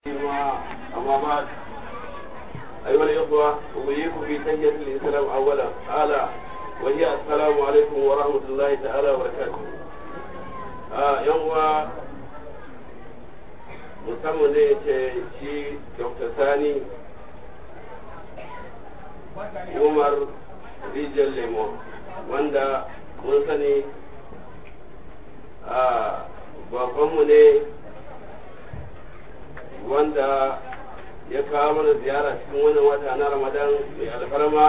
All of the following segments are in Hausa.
أما بعد أيها الإخوة أبيكم في تحية الإسلام أولا أعلى وهي السلام عليكم ورحمة الله تعالى وبركاته آه يوم musamman ne ya ce shi dr sani umar rijiyar lemo wanda mun sani a babanmu ne wanda ya kawo mana ziyara cikin wannan wata na ramadan mai alfarma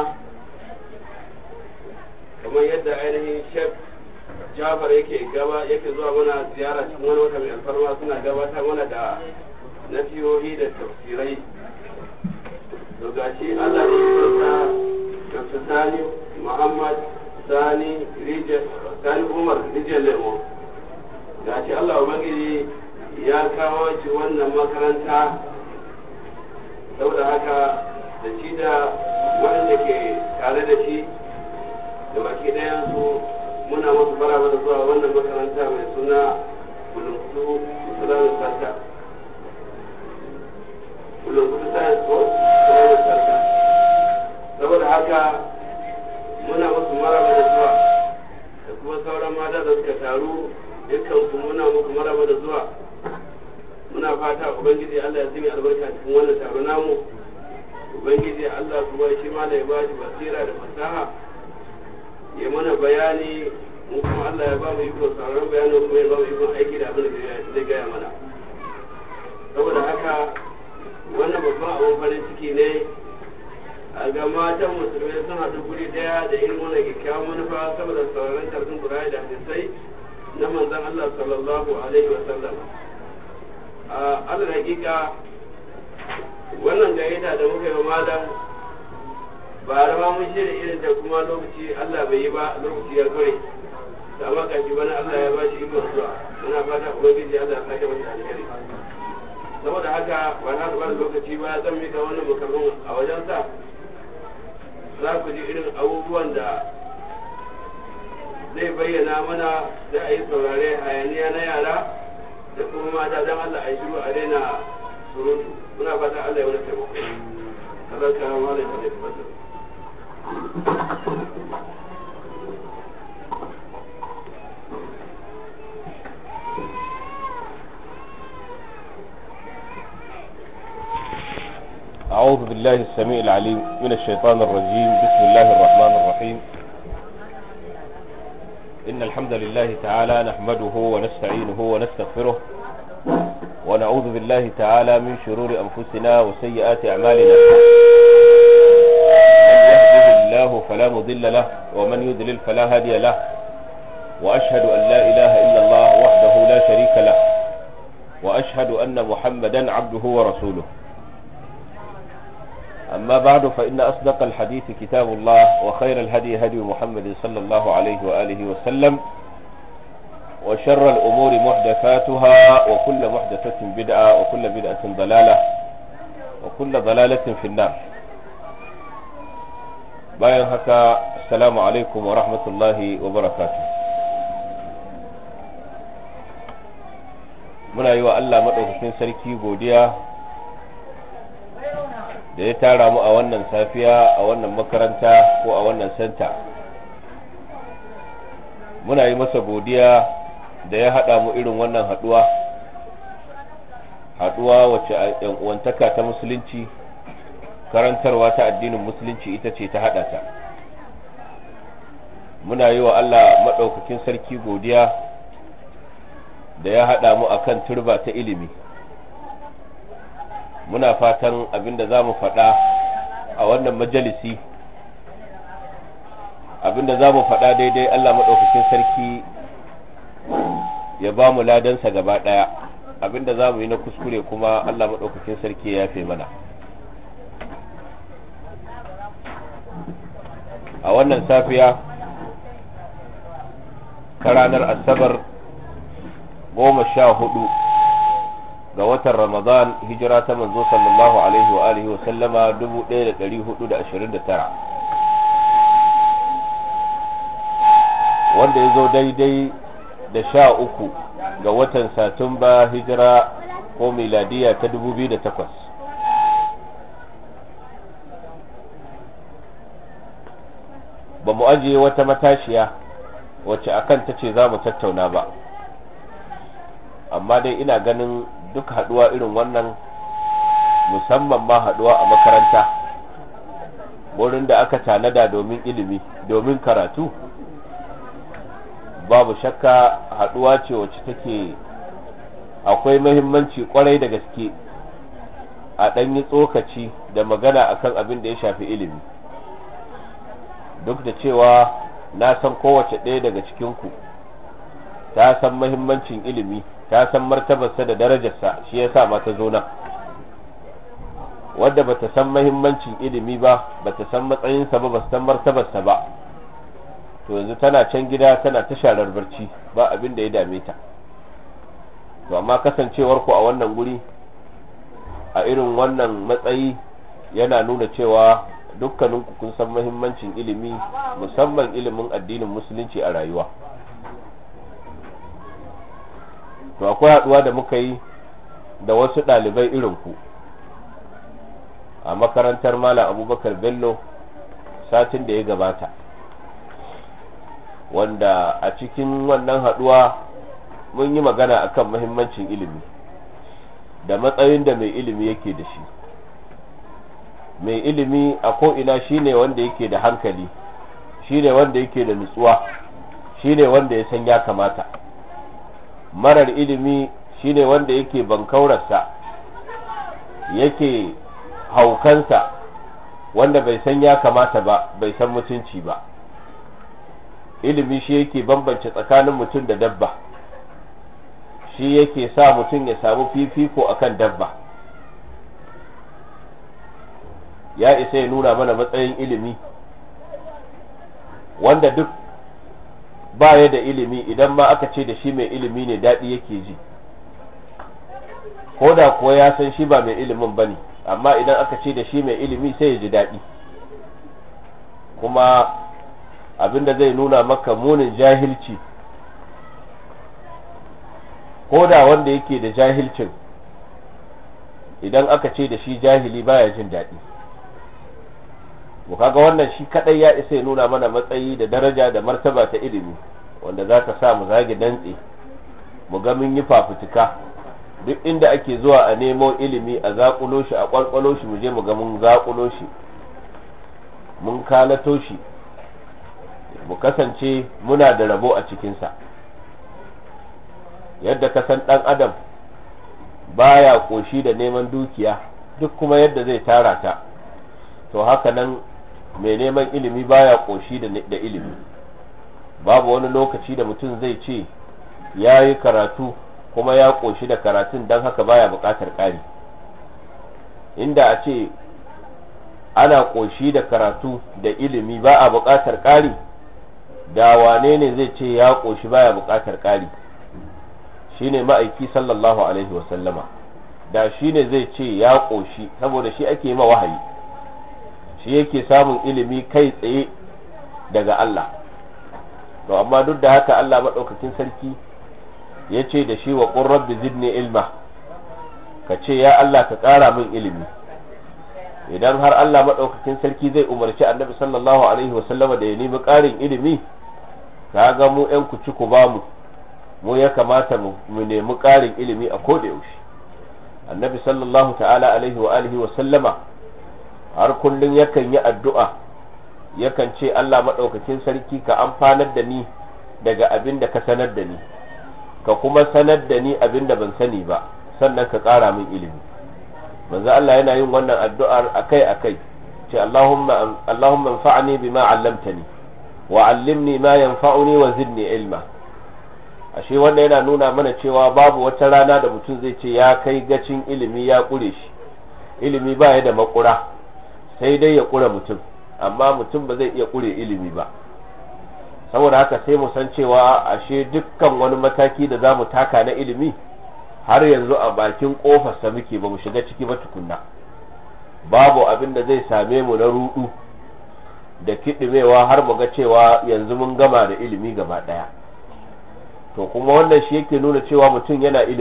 kamar yadda ainihin shek jafar yake gaba yake zuwa mana ziyara cikin wani wata mai alfarma suna gabatar mana da nasihohi da tafsirai to gashi Allah ne ya Dr. Sani Muhammad Sani Rijal Sani Umar Rijal Lemo gashi Allah Ubangiji ya kawo shi wannan makaranta saboda haka da shi da waɗanda ke tare da shi da baki ɗayansu muna masu baraba da zuwa wannan makaranta mai suna bulunkutu islamic center bulunkutu science course islamic center saboda haka muna masu maraba da zuwa da kuma sauran mata da suka taru dukkan su muna muku maraba da zuwa muna fata ubangiji Allah ya zimi albarka cikin wannan taro namu ubangiji Allah kuma shi ma da ya ba shi basira da fasaha ya mana bayani mu kuma Allah ya ba mu ikon sauran bayanin kuma ya ba mu ikon aiki da abin da zai gaya mana saboda haka wannan babban abin farin ciki ne a ga matan musulmai sun haɗu guri ɗaya da irin wannan kyakkyawan manufa saboda sauraron karfin Qur'ani da hadisai na manzon Allah sallallahu alaihi wa sallam a alal hakika wannan gayyata da muka yi wa malam ba rama mun shirya irin ta kuma lokaci Allah bai yi ba lokaci ya kure da amma kashi bana Allah ya bashi ikon zuwa muna fata ubangiji Allah ya sake masa alheri saboda haka ba na ba lokaci ba zan mika wannan mukarrun a wajen sa za ku ji irin abubuwan da zai bayyana mana da a yi saurare hayaniya na yara da kuma mata don Allah a yi shiru a daina surutu muna fata Allah ya wani taimako Allah ka malam ka da fasa أعوذ بالله السميع العليم من الشيطان الرجيم بسم الله الرحمن الرحيم إن الحمد لله تعالى نحمده ونستعينه ونستغفره ونعوذ بالله تعالى من شرور أنفسنا وسيئات أعمالنا من يهده الله فلا مضل له ومن يضلل فلا هادي له وأشهد أن لا إله إلا الله وحده لا شريك له وأشهد أن محمدا عبده ورسوله أما بعد فإن أصدق الحديث كتاب الله وخير الهدي هدي محمد صلى الله عليه وآله وسلم وشر الأمور محدثاتها وكل محدثة بدعة وكل بدعة ضلالة وكل ضلالة في النار bayan haka assalamu alaikum wa rahmatullahi wa barakatuh muna yi wa Allah maɗaukakin sarki godiya da ya tara mu a wannan safiya a wannan makaranta ko a wannan santa muna yi masa godiya da ya haɗa mu irin wannan haɗuwa haɗuwa wacce yan uwantaka ta musulunci karantarwa ta addinin musulunci ita ce ta haɗa ta muna yi wa Allah maɗaukakin sarki godiya da ya haɗa mu akan turba ta ilimi muna fatan abinda za mu faɗa a wannan majalisi abinda za mu faɗa daidai Allah maɗaukakin sarki ya ba mu ladansa gaba ɗaya abinda za mu yi na kuskure kuma Allah maɗaukakin sarki ya yafe mana a wannan safiya ta ranar asabar goma sha hudu ga watan Ramadan hijira ta manzo sallallahu alaihi wa alihi wa sallama 1429 wanda ya zo daidai da sha uku ga watan Satumba hijira ko miladiya ta 2008 ba mu ajiye wata matashiya wacce akan ta ce za mu tattauna ba amma dai ina ganin duk haduwa irin wannan musamman ma haduwa a makaranta wurin da aka tanada domin ilimi domin karatu babu shakka haduwa ce wacce take akwai mahimmanci kwarai da gaske a ɗanyi tsokaci da magana akan abin da ya shafi ilimi duk da cewa na san kowace ɗaya daga cikinku ta san mahimmancin ilimi ta san martabarsa da darajarsa shi yasa ma ta zo nan wadda bata san mahimmancin ilimi ba bata san matsayinsa ba bata san martabarsa ba to yanzu tana can gida tana ta sharar barci ba abin da ya dame ta to amma kasancewar ku a wannan guri a irin wannan matsayi yana nuna cewa dukkaninku kun san mahimmancin ilimi musamman ilimin addinin musulunci a rayuwa to akwai haduwa da muka yi da wasu ɗalibai irin ku a makarantar Malam Abubakar Bello satin da ya gabata wanda a cikin wannan haduwa mun yi magana akan mahimmancin ilimi da matsayin da mai ilimi yake da shi mai ilimi a ko'ina shine wanda yake da hankali shine wanda yake da nutsuwa shine wanda ya san ya kamata marar ilimi shine wanda yake bankaurarsa yake haukansa wanda bai san ya kamata ba bai san mutunci ba ilimi shi yake bambance tsakanin mutum da dabba shi yake sa mutum ya samu fifiko akan dabba ya isa ya nuna mana matsayin ilimi wanda duk baya da ilimi idan ma aka ce da shi mai ilimi ne daɗi yake ji ko da kuwa ya san shi ba mai ilimin ba ne amma idan aka ce da shi mai ilimi sai ya ji daɗi kuma abinda zai nuna maka munin jahilci ko da wanda yake da jahilcin idan aka ce da shi jahili baya jin daɗi mu kaga wannan shi kadai ya isa ya nuna mana matsayi da daraja da martaba ta ilimi wanda za ta sa mu zage dantse mu ga mun yi fafutuka duk inda ake zuwa a nemo ilimi a zakulo shi a kwalkwalo shi mu je mu ga mun zakulo shi mun kalato shi mu kasance muna da rabo a cikinsa yadda ka san ɗan adam baya ƙoshi da neman dukiya duk kuma yadda zai tara ta to haka nan mai neman ilimi baya ƙoshi da ilimi babu wani lokaci da mutum zai ce ya yi karatu kuma ya ƙoshi da karatun don haka baya buƙatar ƙari inda a ce ana ƙoshi da karatu da ilimi ba a buƙatar ƙari da wane ne zai ce ya ƙoshi baya buƙatar ƙari shine ma'aiki sallallahu alaihi wasallama da shine zai ce ya ƙoshi saboda shi ake ma wahayi shi yake samun ilimi kai tsaye daga Allah to amma duk da haka Allah maɗaukakin sarki ya ce da shi wa ƙun rabbi zidni ilma ka ce ya Allah ka ƙara min ilimi idan har Allah maɗaukakin sarki zai umarci annabi sallallahu alaihi wasallama da ya nemi ƙarin ilimi ka ga mu ‘yan ku ci ku ba mu mu ya kamata mu nemi ƙarin ilimi a koda yaushe annabi sallallahu ta'ala alaihi wa alihi wa sallama har kullum yakan yi addu'a yakan ce Allah maɗaukakin sarki ka amfanar da ni daga abin da ka sanar da ni ka kuma sanar da ni abin da ban sani ba sannan ka ƙara min ilimi manzo Allah yana yin wannan addu'ar akai akai ce Allahumma Allahumma anfa'ni bima 'allamtani wa 'allimni ma yanfa'uni wa zidni ilma ashe wanda yana nuna mana cewa babu wata rana da mutum zai ce ya kai gacin ilimi ya kure shi ilimi ba ya da makura sai dai ya kura mutum amma mutum ba zai iya kure ilimi ba saboda haka sai mu san cewa ashe dukkan wani mataki da za mu taka na ilimi har yanzu a bakin kofarsa muke ba mu shiga ciki ba tukunna babu abin da zai same mu na rudu da kiɗimewa har mu ga cewa yanzu mun gama da ilimi gaba ɗaya to kuma wannan shi yake nuna cewa mutum yana ilimin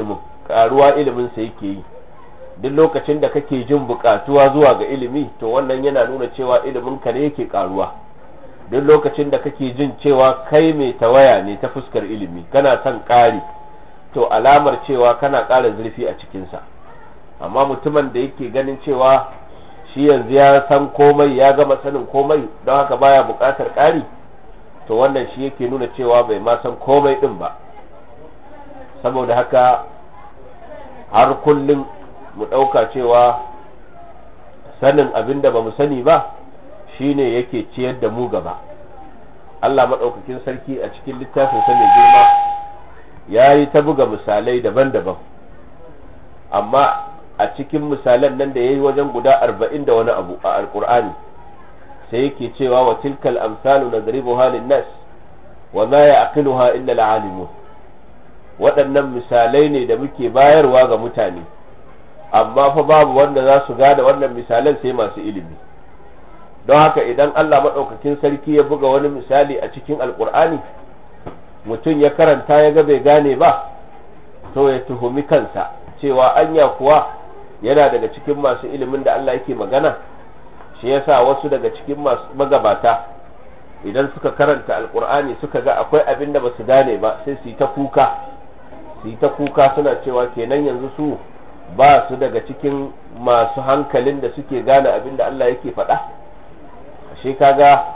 karuwa ilimin sa yake yi duk lokacin da kake jin bukatuwa zuwa ga ilimi to wannan yana nuna cewa ilimin ka ne yake karuwa duk lokacin da kake jin cewa kai mai tawaya ne ta fuskar ilimi kana son ƙari to alamar cewa kana ƙara zurfi a cikinsa amma mutumin da yake ganin cewa shi yanzu ya san komai ya gama sanin komai don haka baya buƙatar ƙari to wannan shi yake nuna cewa bai ma san komai ɗin ba saboda haka har kullum mu ɗauka cewa sanin abin da ba mu sani ba shine yake ciyar da mu gaba Allah maɗaukakin sarki a cikin littafin sa mai girma ya yi ta buga misalai daban-daban amma a cikin misalan nan da ya yi wajen guda arba'in da wani abu a alkur'ani sai yake cewa wa tilkal amsalu nadribu halin nas wa ma ya'qiluha illa al-alimun waɗannan misalai ne da muke bayarwa ga mutane amma fa babu wanda za su gane wannan misalan sai masu ilimi don haka idan Allah maɗaukakin sarki ya buga wani misali a cikin alkur'ani mutum ya karanta ya ga bai gane ba to ya tuhumi kansa cewa anya kuwa yana daga cikin masu ilimin da Allah yake magana shi yasa wasu daga cikin masu magabata idan suka karanta alkur'ani suka ga akwai abin da basu gane ba sai su yi ta kuka su yi ta kuka suna cewa kenan yanzu su ba su daga cikin masu hankalin da suke gane abin da Allah yake faɗa ashe kaga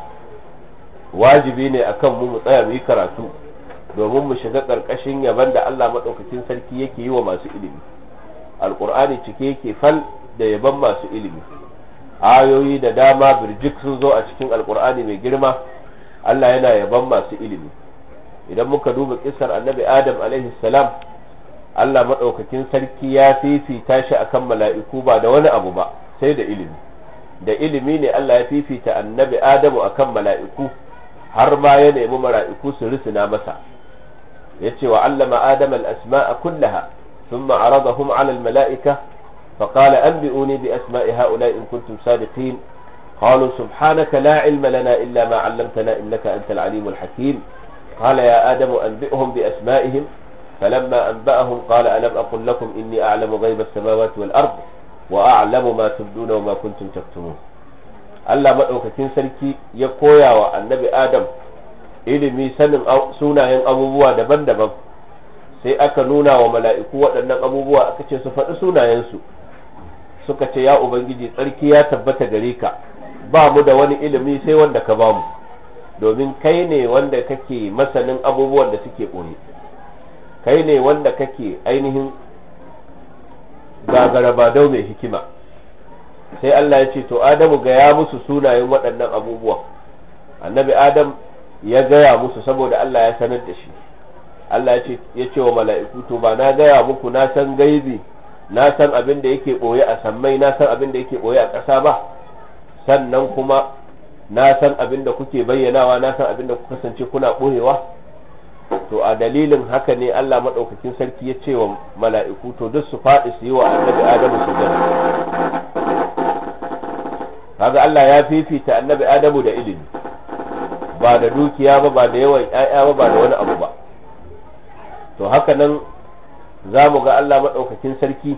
wajibi ne akan mu mu tsaya mu yi karatu domin mu shiga ƙarƙashin yaban da Allah maɗaukakin sarki yake yi wa masu ilimi alƙur'ani cike yake fal da yaban masu ilimi ayoyi da dama birjik sun zo a cikin alƙur'ani mai girma Allah yana yaban masu ilimi idan muka duba kisar annabi adam alaihi salam Allah maɗaukakin sarki ya fifita shi akan mala'iku ba da wani abu ba sai da ilimi da ilimi ne Allah ya fifita annabi adamu akan mala'iku har ma ya nemi mala'iku su risina masa yace wa allama adama al-asma'a kullaha thumma aradahum 'ala al-mala'ika فقال أنبئوني بأسماء هؤلاء إن كنتم صادقين قالوا سبحانك لا علم لنا إلا ما علمتنا إنك أنت العليم الحكيم قال يا آدم أنبئهم بأسمائهم فلما أنبأهم قال ألم أقل لكم إني أعلم غيب السماوات والأرض وأعلم ما تبدون وما كنتم تكتمون Allah maɗaukakin sarki ya koya wa annabi Adam ilimi sanin sunayen abubuwa daban-daban sai aka nuna wa mala'iku waɗannan abubuwa aka ce su faɗi sunayensu suka ce ya Ubangiji tsarki ya tabbata gare ka ba mu da wani ilimi sai wanda ka bamu domin kai ne wanda kake masanin abubuwan da suke ɓoye kai ne wanda kake ainihin gagarabadau mai hikima sai Allah ya ce to Adamu gaya musu sunayen waɗannan abubuwa annabi Adam ya gaya musu saboda Allah ya sanar da shi Allah ya ce ya ce wa mala'iku to ba na gaya muku na san gaibi na san abin da yake boye a sammai na san abin da yake boye a ƙasa ba sannan kuma na san abin da kuke bayyanawa na san abin da kuka kasance kuna boyewa to a dalilin haka ne Allah madaukakin sarki ya ce wa mala'iku to duk su faɗi su yi wa annabi Adamu sujada kaga Allah ya fifita annabi Adamu da ilimi ba da dukiya ba ba da yawan ƴaƴa ba ba da wani abu ba to haka nan za mu ga Allah maɗaukakin sarki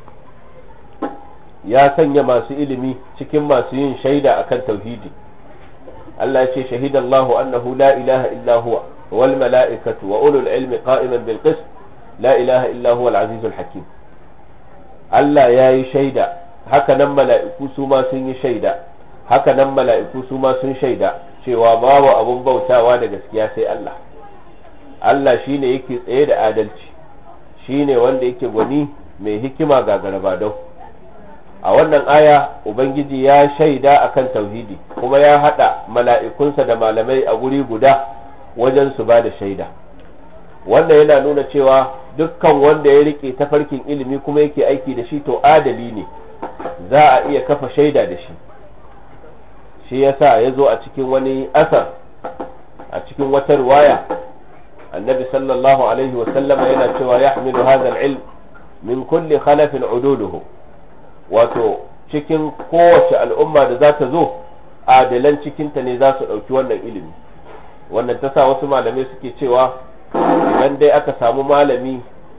ya sanya masu ilimi cikin masu yin shaida akan tauhidi Allah ya ce shahidallahu annahu la ilaha illa huwa wal mala'ikatu wa ulul ilmi qa'iman bil qist la ilaha illa huwa al azizul hakim Allah ya yi shaida haka nan mala'iku su ma sun yi shaida haka nan mala'iku su ma sun shaida cewa babu abun bautawa da gaskiya sai Allah Allah shine yake tsaye da adalci shine wanda yake gwani mai hikima ga garabadau a wannan aya ubangiji ya shaida akan tauhidi kuma ya hada mala'ikunsa da malamai a guri guda wajen su ba da shaida wannan yana nuna cewa dukkan wanda ya rike tafarkin ilimi kuma yake aiki da shi to adali ne za a iya kafa shaida da shi shi yasa ya zo a cikin wani asar a cikin wata riwaya annabi sallallahu alaihi wasallama yana cewa ya hamilu hadha ilm min kulli khalafin uduluhu wato cikin kowace al'umma da za ta zo adalan cikinta ne za su ɗauki wannan ilimi wannan ta sa wasu malamai suke cewa idan dai aka samu malami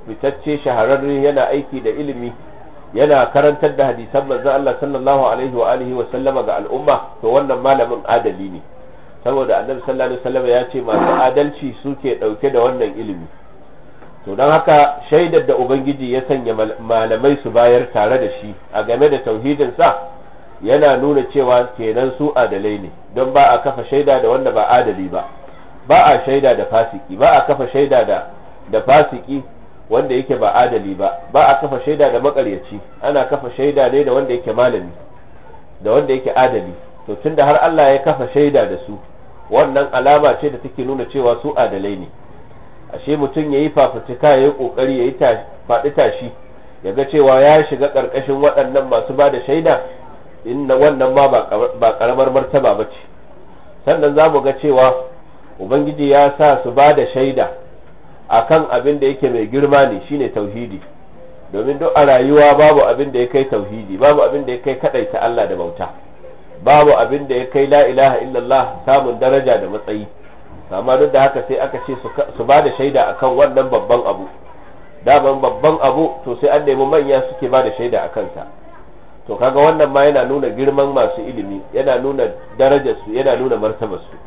fitacce shahararre yana aiki da ilimi yana karantar da hadisan manzon Allah sallallahu alaihi wa alihi wa sallama ga al'umma to wannan malamin adali ne saboda annabi sallallahu alaihi wasallam ya ce masu adalci suke dauke da wannan ilimi to don haka shaidar da ubangiji ya sanya malamai su bayar tare da shi a game da tauhidin sa yana nuna cewa kenan su adalai ne don ba a kafa shaida da wanda ba adali ba ba a shaida da fasiki ba a kafa shaida da da fasiki wanda yake ba adali ba ba a kafa shaida da makaryaci ana kafa shaida ne da wanda yake malami da wanda yake adali to tunda har Allah ya kafa shaida da su wannan alama ce da take nuna cewa su adalai ne ashe mutum yayi fafutuka yayi kokari yayi faɗi tashi ya ga cewa ya shiga ƙarƙashin waɗannan masu ba da shaida inna wannan ma ba ƙaramar martaba ba ce sannan za mu ga cewa ubangiji ya sa su ba da shaida akan abin da yake mai girma ne shine tauhidi domin duk a rayuwa babu abin da ya kai tauhidi babu abin da ya kai kadaita Allah da bauta babu abin da ya kai la ilaha illallah samun daraja da matsayi amma duk da haka sai aka ce su ba da shaida akan wannan babban abu daman babban abu to sai an nemi manya suke ba da shaida a kansa to kaga wannan ma yana nuna girman masu ilimi yana nuna darajarsu yana nuna martabarsu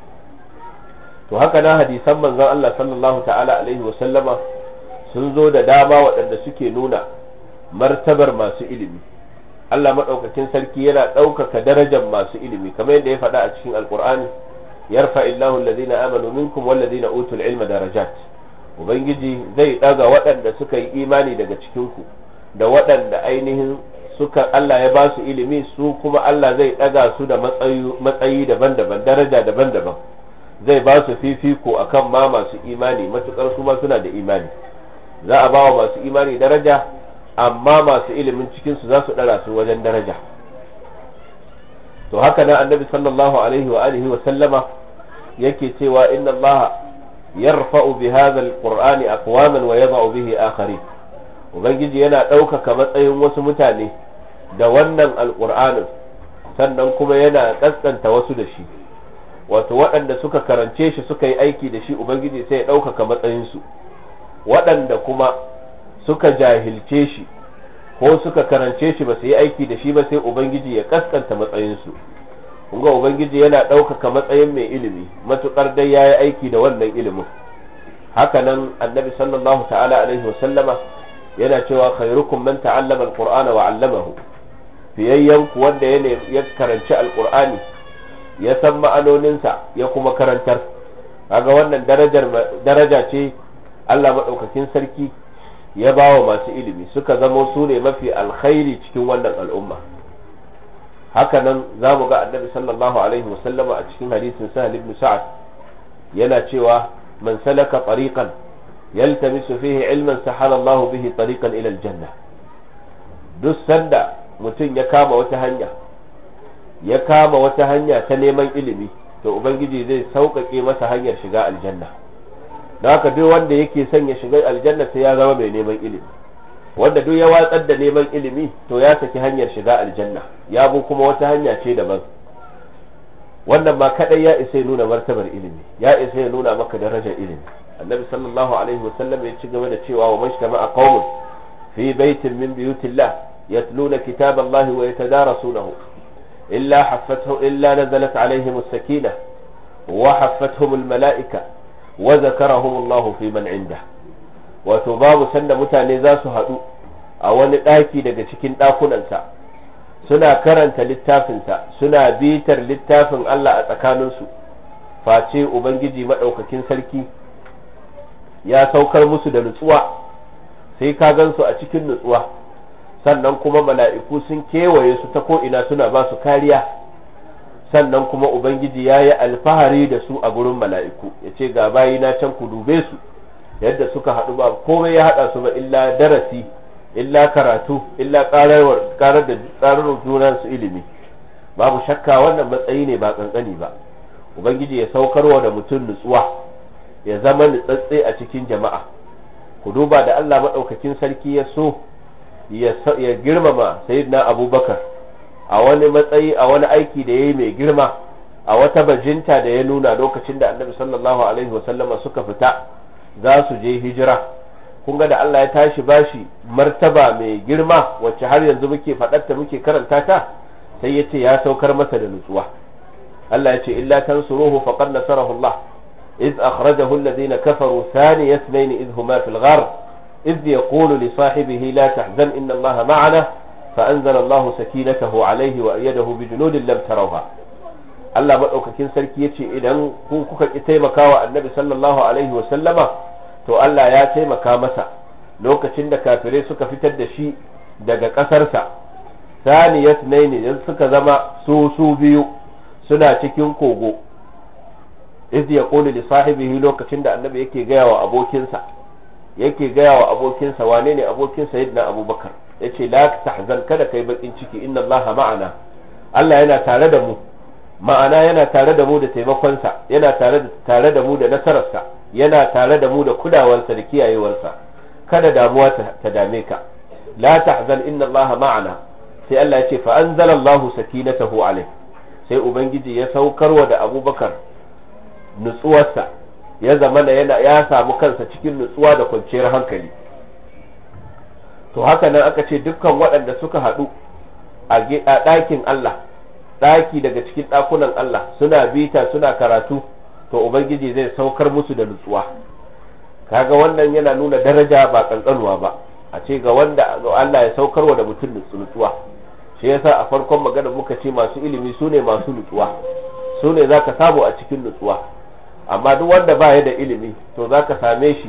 to haka na hadisan manzon Allah sallallahu ta'ala alaihi wa sallama sun zo da dama waɗanda suke nuna martabar masu ilimi Allah maɗaukakin sarki yana ɗaukaka darajar masu ilimi kamar yadda ya faɗa a cikin alkur'ani yarfa illahu alladhina amanu minkum walladhina utul ilma darajat ubangiji zai ɗaga waɗanda suka yi imani daga cikin ku da waɗanda ainihin suka Allah ya ba su ilimi su kuma Allah zai ɗaga su da matsayi daban-daban daraja daban-daban zai ba su fifiko akan ma masu imani matukar su ma suna da imani za a ba wa masu imani daraja amma masu ilimin cikin su za su dara su wajen daraja to haka nan annabi sallallahu alaihi wa alihi wa sallama yake cewa inna Allah yarfa'u bi hadha alqur'ani aqwaman wa yadh'u bihi akharin ubangiji yana ɗaukaka matsayin wasu mutane da wannan alqur'anin sannan kuma yana kaskanta wasu da shi wato waɗanda suka karance shi suka yi aiki da shi ubangiji sai ya ɗaukaka matsayinsu waɗanda kuma suka jahilce shi ko suka karance shi ba su yi aiki da shi ba sai ubangiji ya kaskanta matsayinsu kunga ubangiji yana ɗaukaka matsayin mai ilimi matuƙar dai ya yi aiki da wannan ilimin hakanan annabi sallallahu ta'ala alaihi wasallama yana cewa khairukum man ta'allama alqur'ana wa 'allamahu fiyayyan ku wanda ya karanci alqur'ani ya san ma'anoninsa ya kuma karantar kaga wannan darajar daraja ce Allah maɗaukakin sarki ya ba wa masu ilimi suka zamo su ne mafi alkhairi cikin wannan al'umma haka nan za mu ga annabi sallallahu alaihi wasallama a cikin hadisin sahal ibn sa'ad yana cewa man salaka tariqan yaltamisu fihi ilman sahala Allah bihi tariqan ila aljanna duk sanda mutum ya kama wata hanya ya kama wata hanya ta neman ilimi to ubangiji zai sauƙaƙe masa hanyar shiga aljanna don haka duk wanda yake son ya shiga aljanna sai ya zama mai neman ilimi wanda duk ya watsar da neman ilimi to ya saki hanyar shiga aljanna ya bu kuma wata hanya ce daban wannan ma kadai ya isa ya nuna martabar ilimi ya isa ya nuna maka darajar ilimi annabi sallallahu alaihi wasallam ya ci gaba da cewa wa majtama'a qaumun fi baitin min buyutillah yatluna kitaballahi wa yatadarasunahu إلا حفته إلا نزلت عليهم السكينة وحفتهم الملائكة وذكرهم الله في من عنده وتباب سند متاني ذا سهدو أو نتاكي daga cikin ɗakunansa suna karanta littafinsa suna bitar littafin Allah a tsakaninsu face Ubangiji maɗaukakin sarki ya saukar musu da nutsuwa sai ka gansu a cikin nutsuwa sannan kuma mala'iku sun kewaye su ta ko'ina suna ba su kariya sannan kuma ubangiji ya yi alfahari da su a gurin mala'iku ya ce ga bayi na can ku dube su yadda suka haɗu ba komai ya haɗa su ba illa darasi illa karatu illa ƙarar da tsarar junan su ilimi babu shakka wannan matsayi ne ba kankani ba ubangiji ya saukarwa da mutum nutsuwa ya zama nutsatse a cikin jama'a ku duba da Allah maɗaukakin sarki ya so ya girmama sayyidina abubakar a wani matsayi a wani aiki da ya yi mai girma a wata bajinta da ya nuna lokacin da annabi sallallahu alaihi wasallama suka fita za su je hijira kun ga da Allah ya tashi bashi martaba mai girma wacce har yanzu muke faɗarta muke karanta ta sai ya ce ya saukar masa da nutsuwa Allah ya ce illa tansuruhu faqad nasarahu Allah إذ أخرجه الذين كفروا ثاني اثنين إذ هما في الغار إذ يقول لصاحبه لا تحزن إن الله معنا فأنزل الله سكينته عليه وأيده بجنود لم تروها Allah maɗaukakin sarki ya ce idan ku kuka ki taimaka wa annabi sallallahu alaihi wa sallama to Allah ya taimaka masa lokacin da kafirai suka fitar da shi daga ƙasarsa saniyat naini suka zama su su biyu suna cikin kogo iz ya qulu li sahibihi lokacin da annabi yake gaya wa abokinsa yake gaya wa abokinsa wane ne abokin sayyidina abubakar yace la tahzan kada kai bakin ciki inna allaha ma'ana Allah yana tare da mu ma'ana yana tare da mu da taimakonsa yana tare da tare da mu da nasararsa yana tare da mu da kudawarsa da kiyayewarsa kada damuwa ta dame ka la tahzan inna allaha ma'ana sai Allah ya ce fa anzala allahu sakinatahu alayhi sai ubangiji ya saukarwa da abubakar nutsuwarsa ya zama da yana ya samu kansa cikin nutsuwa da kwanciyar hankali to haka nan aka ce dukkan waɗanda suka haɗu a ɗakin Allah ɗaki daga cikin ɗakunan Allah suna bita suna karatu to ubangiji zai saukar musu da nutsuwa kaga wannan yana nuna daraja ba kankanuwa ba a ce ga wanda Allah ya saukarwa da mutum nutsuwa shi yasa a farkon magana muka ce masu ilimi su ne masu nutsuwa su ne za ka samu a cikin nutsuwa amma duk wanda ba ya da ilimi to za ka same shi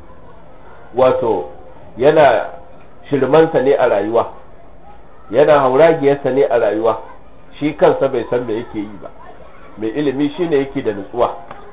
wato yana shirmansa ne a rayuwa yana hauragiyarsa ne a rayuwa shi kansa bai san me yake yi ba mai ilimi shine yake da nutsuwa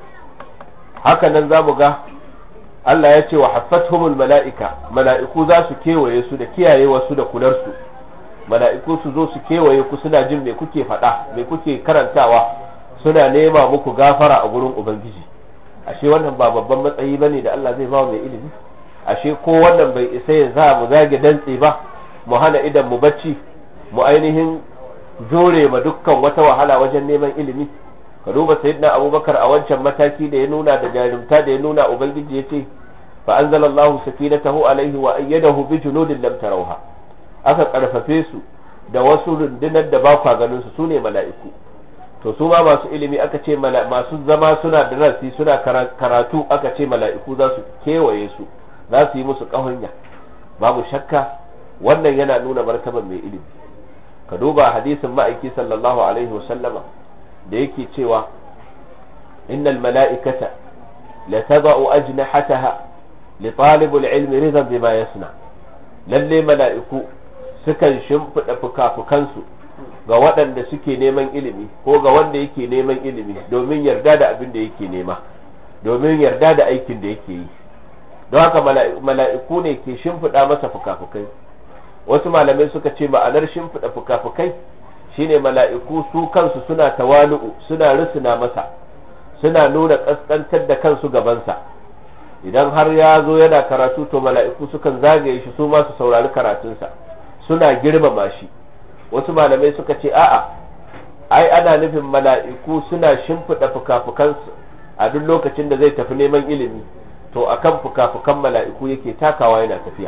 haka nan za mu ga Allah ya ce wa haffathumul mala'ika mala'iku za su kewaye su da kiyaye wasu da kularsu mala'iku su zo su kewaye ku suna jin me kuke faɗa me kuke karantawa suna nema muku gafara a gurin ubangiji ashe wannan ba babban matsayi bane da Allah zai ba mai ilimi ashe ko wannan bai isa ya za mu zage dantse ba mu hana idan mu bacci mu ainihin jure ma dukkan wata wahala wajen neman ilimi ka duba sayyidina abubakar a wancan mataki da ya nuna da jarumta da ya nuna ubangiji ya ce fa anzalallahu sakinatahu alaihi wa ayyadahu bi junudin lam tarawha aka karfafe su da wasu rundunar da ba kwa ganin su sune mala'iku to su ma masu ilimi aka ce masu zama suna da rasi suna karatu aka ce mala'iku za su kewaye su za su yi musu ƙahunya babu shakka wannan yana nuna martaban mai ilimi ka duba hadisin ma'aiki sallallahu alaihi wasallama da yake cewa innal mala'ikata la tada'u ajnahataha li talibul ilmi ridan bima yasna lalle mala'iku sukan shimfida fuka-fukansu ga waɗanda suke neman ilimi ko ga wanda yake neman ilimi domin yarda da abin da yake nema domin yarda da aikin da yake yi don haka mala'iku ne ke shimfiɗa masa fuka-fukai wasu malamai suka ce ma'anar shimfiɗa fuka-fukai shine mala'iku su kansu suna tawalu'u suna risuna masa suna nuna ƙasƙantar da kansu gabansa idan har ya zo yana karatu to mala'iku sukan zagaye shi su ma su saurari karatunsa suna girmama shi wasu malamai suka ce a'a ai ana nufin mala'iku suna shimfiɗa fuka-fukansu a duk lokacin da zai tafi neman ilimi to akan fuka-fukan mala'iku yake takawa yana tafiya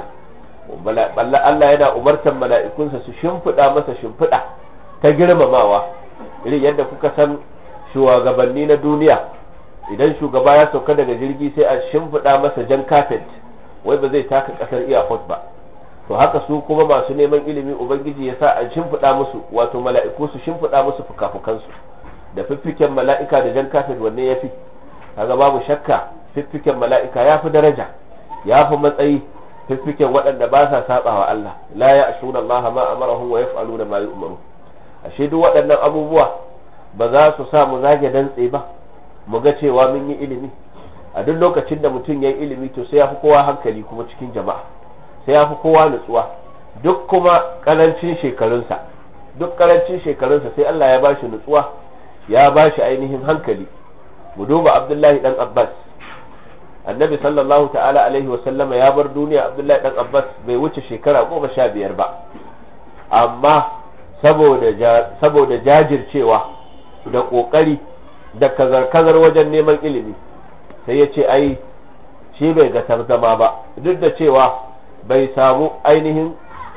Allah yana umartan mala'ikunsa su shimfiɗa masa shimfiɗa ta girmamawa irin yadda kuka san shugabanni na duniya idan shugaba ya sauka daga jirgi sai a shimfiɗa masa jan kafet wai ba zai taka ƙasar iyakot ba to haka su kuma masu neman ilimi ubangiji ya sa a shimfiɗa musu wato mala'iku su shimfiɗa musu fuka-fukansu da fiffiken mala'ika da jan kafet wanne ya fi kaga babu shakka fiffiken mala'ika ya fi daraja ya fi matsayi fiffiken waɗanda ba sa saba wa Allah la ya ashuna Allah ma amarahum wa yaf'aluna ma yu'maru ashe duk waɗannan abubuwa ba za su sa mu zage dantse ba mu ga cewa mun yi ilimi a duk lokacin da mutum ya yi ilimi to sai ya fi kowa hankali kuma cikin jama'a sai ya fi kowa nutsuwa duk kuma karancin shekarunsa duk karancin shekarunsa sai Allah ya bashi nutsuwa ya bashi ainihin hankali mu duba Abdullahi dan Abbas annabi sallallahu ta'ala alaihi wa sallama ya bar duniya Abdullahi dan Abbas bai wuce shekara goma sha biyar ba amma saboda saboda jajircewa da kokari da kazar-kazar wajen neman ilimi sai ya ce ai shi bai ga tarzama ba duk da cewa bai samu ainihin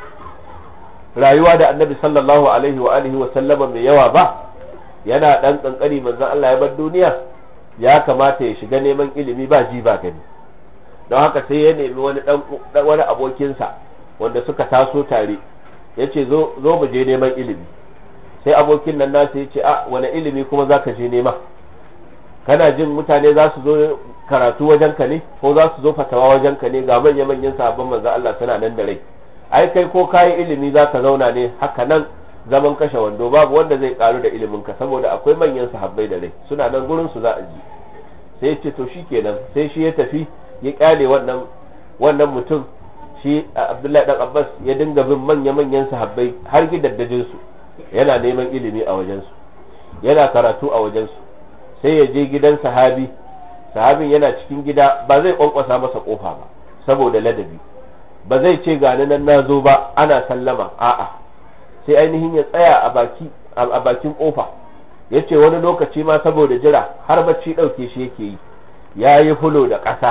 rayuwa da annabi sallallahu alaihi wa alihi wa sallama mai yawa ba yana dan kankani manzon Allah ya bar duniya ya kamata ya shiga neman ilimi ba ji ba gani don haka sai ya nemi wani dan wani abokinsa wanda suka taso tare yace zo zo mu je neman ilimi sai abokin nan nasa yace a wani ilimi kuma zaka je nema kana jin mutane za su zo karatu wajenka ne ko za su zo fatawa wajenka ne ga manya manyan sahabban manzon Allah suna nan da rai ai kai ko kayi ilimi za ka zauna ne haka nan zaman kashe wando babu wanda zai karu da ilimin ka saboda akwai manyan sahabbai da rai suna nan gurin su za a ji sai ce to shikenan sai shi ya tafi ya kyale wannan wannan mutum shi Abdullahi dan Abbas ya dinga bin manya manyan sahabbai har gidaddajin su yana neman ilimi a wajen su yana karatu a wajen su sai ya je gidan sahabi sahabin yana cikin gida ba zai kwankwasa masa kofa ba saboda ladabi ba zai ce gani nan na zo ba ana sallama a'a sai ainihin ya tsaya a baki a bakin kofa ya ce wani lokaci ma saboda jira har bacci ɗauke shi yake yi ya yi fulo da ƙasa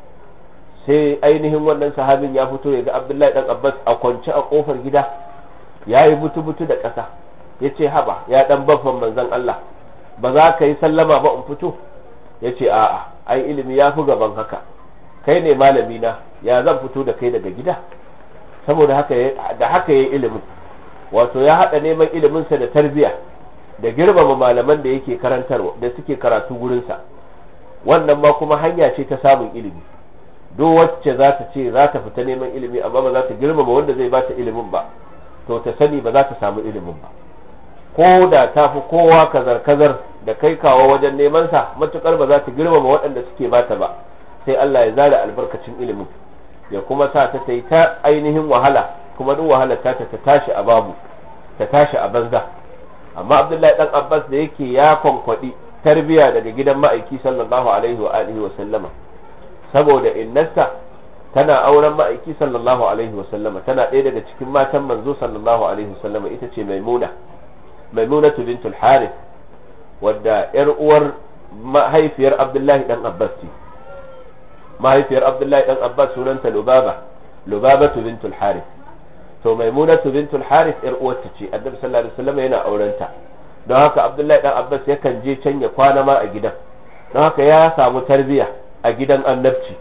sai ainihin wannan sahabin ya fito ya ga abdullahi dan abbas a kwance a kofar gida ya yi butu-butu da ƙasa ya ce haba ya dan baffan manzon Allah ba za ka yi sallama ba in fito ya ce a'a ai ilimi ya fi gaban haka kai ne malami na ya zan fito da kai daga gida saboda haka da haka yayi ilimin wato ya hada neman iliminsa da tarbiya da girmama malaman da yake karantarwa da suke karatu gurinsa wannan ma kuma hanya ce ta samun ilimi duk wacce za ta ce za ta fita neman ilimi amma ba za ta girmama wanda zai bata ilimin ba to ta sani ba za ta samu ilimin ba ko da ta fi kowa kazar-kazar da kai kawo wajen neman sa matukar ba za ta girmama waɗanda suke bata ba sai Allah ya zara albarkacin ilimin ya kuma sa ta ta yi ta ainihin wahala kuma duk wahalar ta ta tashi a babu ta tashi a banza amma Abdullahi dan Abbas da yake ya kwankwadi tarbiya daga gidan ma'aiki sallallahu alaihi wa alihi wa sallama saboda innarsa tana auren ma'aiki sallallahu alaihi wa sallama tana ɗaya daga cikin matan manzo sallallahu alaihi wa sallama ita ce maimuna maimunatu bintul harith wadda yar uwar mahaifiyar Abdullahi dan Abbas ce mahaifiyar abdullahi dan abbas sunanta lubaba lubabatu bintul harith to maimunatu bintul harith yar uwarta ce annabi sallallahu alaihi wasallam yana aurenta don haka abdullahi dan abbas yakan je can ya kwana ma a gidan don haka ya samu tarbiya a gidan annabci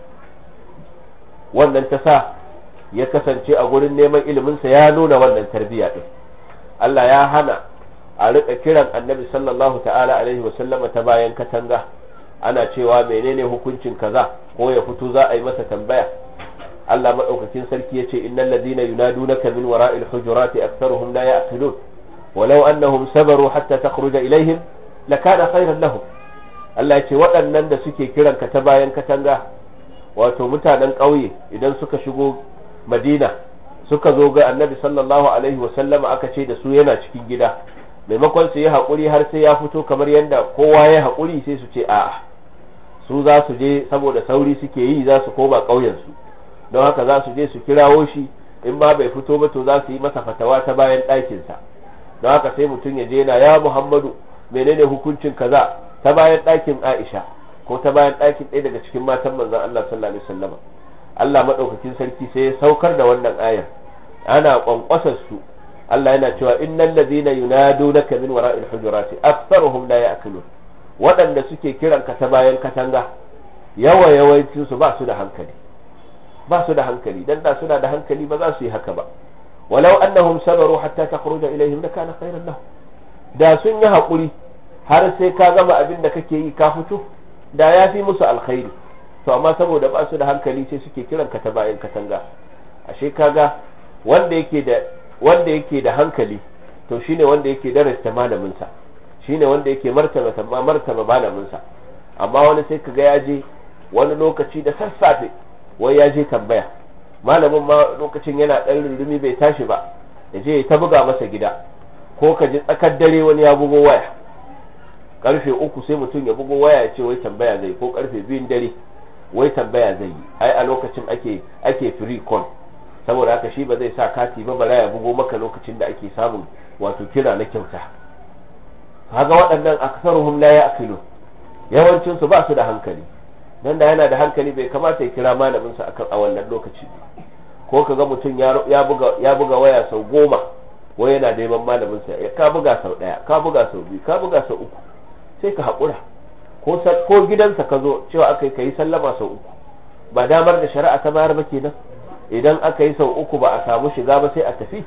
wannan ta sa ya kasance a gurin neman iliminsa ya nuna wannan tarbiya din Allah ya hana a rika kiran annabi sallallahu ta'ala alaihi wasallama ta bayan katanga ana cewa menene hukuncin kaza ko ya fito za a yi masa tambaya Allah madaukakin sarki yace innal ladina yunadunaka min wara'il hujurati aktharuhum la ya'qilun walau annahum sabaru hatta takhruja ilaihim lakana khayran lahum Allah yace waɗannan da suke kiran ka ta bayan katanga wato mutanen ƙauye idan suka shigo Madina suka zo ga Annabi sallallahu alaihi wasallama aka ce da su yana cikin gida maimakon su yi haƙuri har sai ya fito kamar yadda kowa ya haƙuri sai su ce a'a su za su je saboda sauri suke yi za su koma ƙauyensu don haka za su je su kirawo shi in ba bai fito ba to za su yi masa fatawa ta bayan ɗakinsa don haka sai mutum ya je na ya muhammadu menene hukuncin kaza ta bayan ɗakin aisha ko ta bayan ɗakin ɗaya daga cikin matan manzon allah sallallahu alaihi wasallam allah maɗaukakin sarki sai ya saukar da wannan ayar ana kwankwasar su Allah yana cewa innal ladina yunadunaka min wara'il hujurati aktharuhum la ya'qilun waɗanda suke kiran ka ta bayan katanga yawa yawancin su ba su da hankali ba su da hankali dan da suna da hankali ba za su yi haka ba walau annahum sabaru hatta takhruja ilaihim lakana khairan lahum da sun yi hakuri har sai ka gama abin da kake yi ka fito da ya fi musu alkhairi to amma saboda ba su da hankali sai suke kiran ka ta bayan katanga ashe kaga wanda yake da wanda yake da hankali to shine wanda yake darasta malaminsa shine wanda yake martaba martaba malaminsa amma wani sai kaga ya je wani lokaci da sassafe wai ya je tambaya malamin ma lokacin yana dan rurumi bai tashi ba ya je ta buga masa gida ko ka ji tsakar dare wani ya bugo waya karfe uku sai mutum ya bugo waya ya ce wai tambaya zai ko karfe biyun dare wai tambaya zai yi ai a lokacin ake ake free call saboda haka shi ba zai sa kati ba bara ya bugo maka lokacin da ake samun wato kira na kyauta kaga waɗannan aksaruhum la ya'qilu yawancin su ba su da hankali dan da yana da hankali bai kamata ya kira malamin sa akan a wannan lokaci ko kaga mutum ya buga ya buga waya sau goma wai yana neman malamin sa ka buga sau daya ka buga sau biyu ka buga sau uku sai ka haƙura ko ko gidansa ka zo cewa aka yi kai sallama sau uku ba damar da shari'a ta bayar ba kenan idan aka yi sau uku ba a samu shiga ba sai a tafi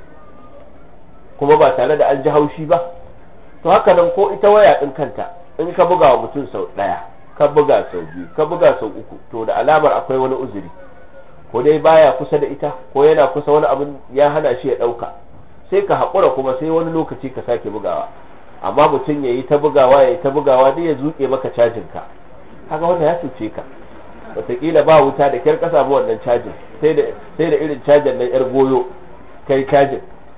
kuma ba tare da an ji haushi ba to haka nan ko ita waya din kanta in ka buga wa mutum sau daya ka buga sau biyu ka buga sau uku to da alamar akwai wani uzuri ko dai baya kusa da ita ko yana kusa wani abin ya hana shi ya dauka sai ka haƙura kuma sai wani lokaci ka sake bugawa amma mutum ya yi ta bugawa ya yi ta bugawa dai ya zuke maka cajin ka haka wanda ya cuce ka wataƙila ba wuta da kyar ka samu wannan cajin sai da sai da irin cajin na yar goyo kai cajin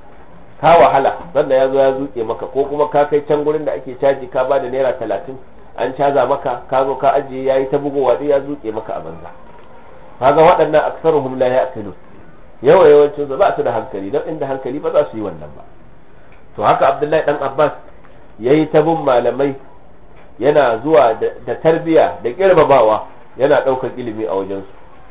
ka wahala sanda ya zo ya zuke maka ko kuma ka kai can gurin da ake caji ka ba da naira talatin an caza maka ka zo ka ajiye ya yi ta bugowa dai ya zuke maka a banza kaga waɗannan aksaruhum la ya'qilu yawa yawancin su ba su da hankali dan inda hankali ba za su yi wannan ba to haka Abdullahi dan Abbas yayi ta bin malamai yana zuwa da tarbiya da girmamawa yana ɗaukar ilimi a wajensu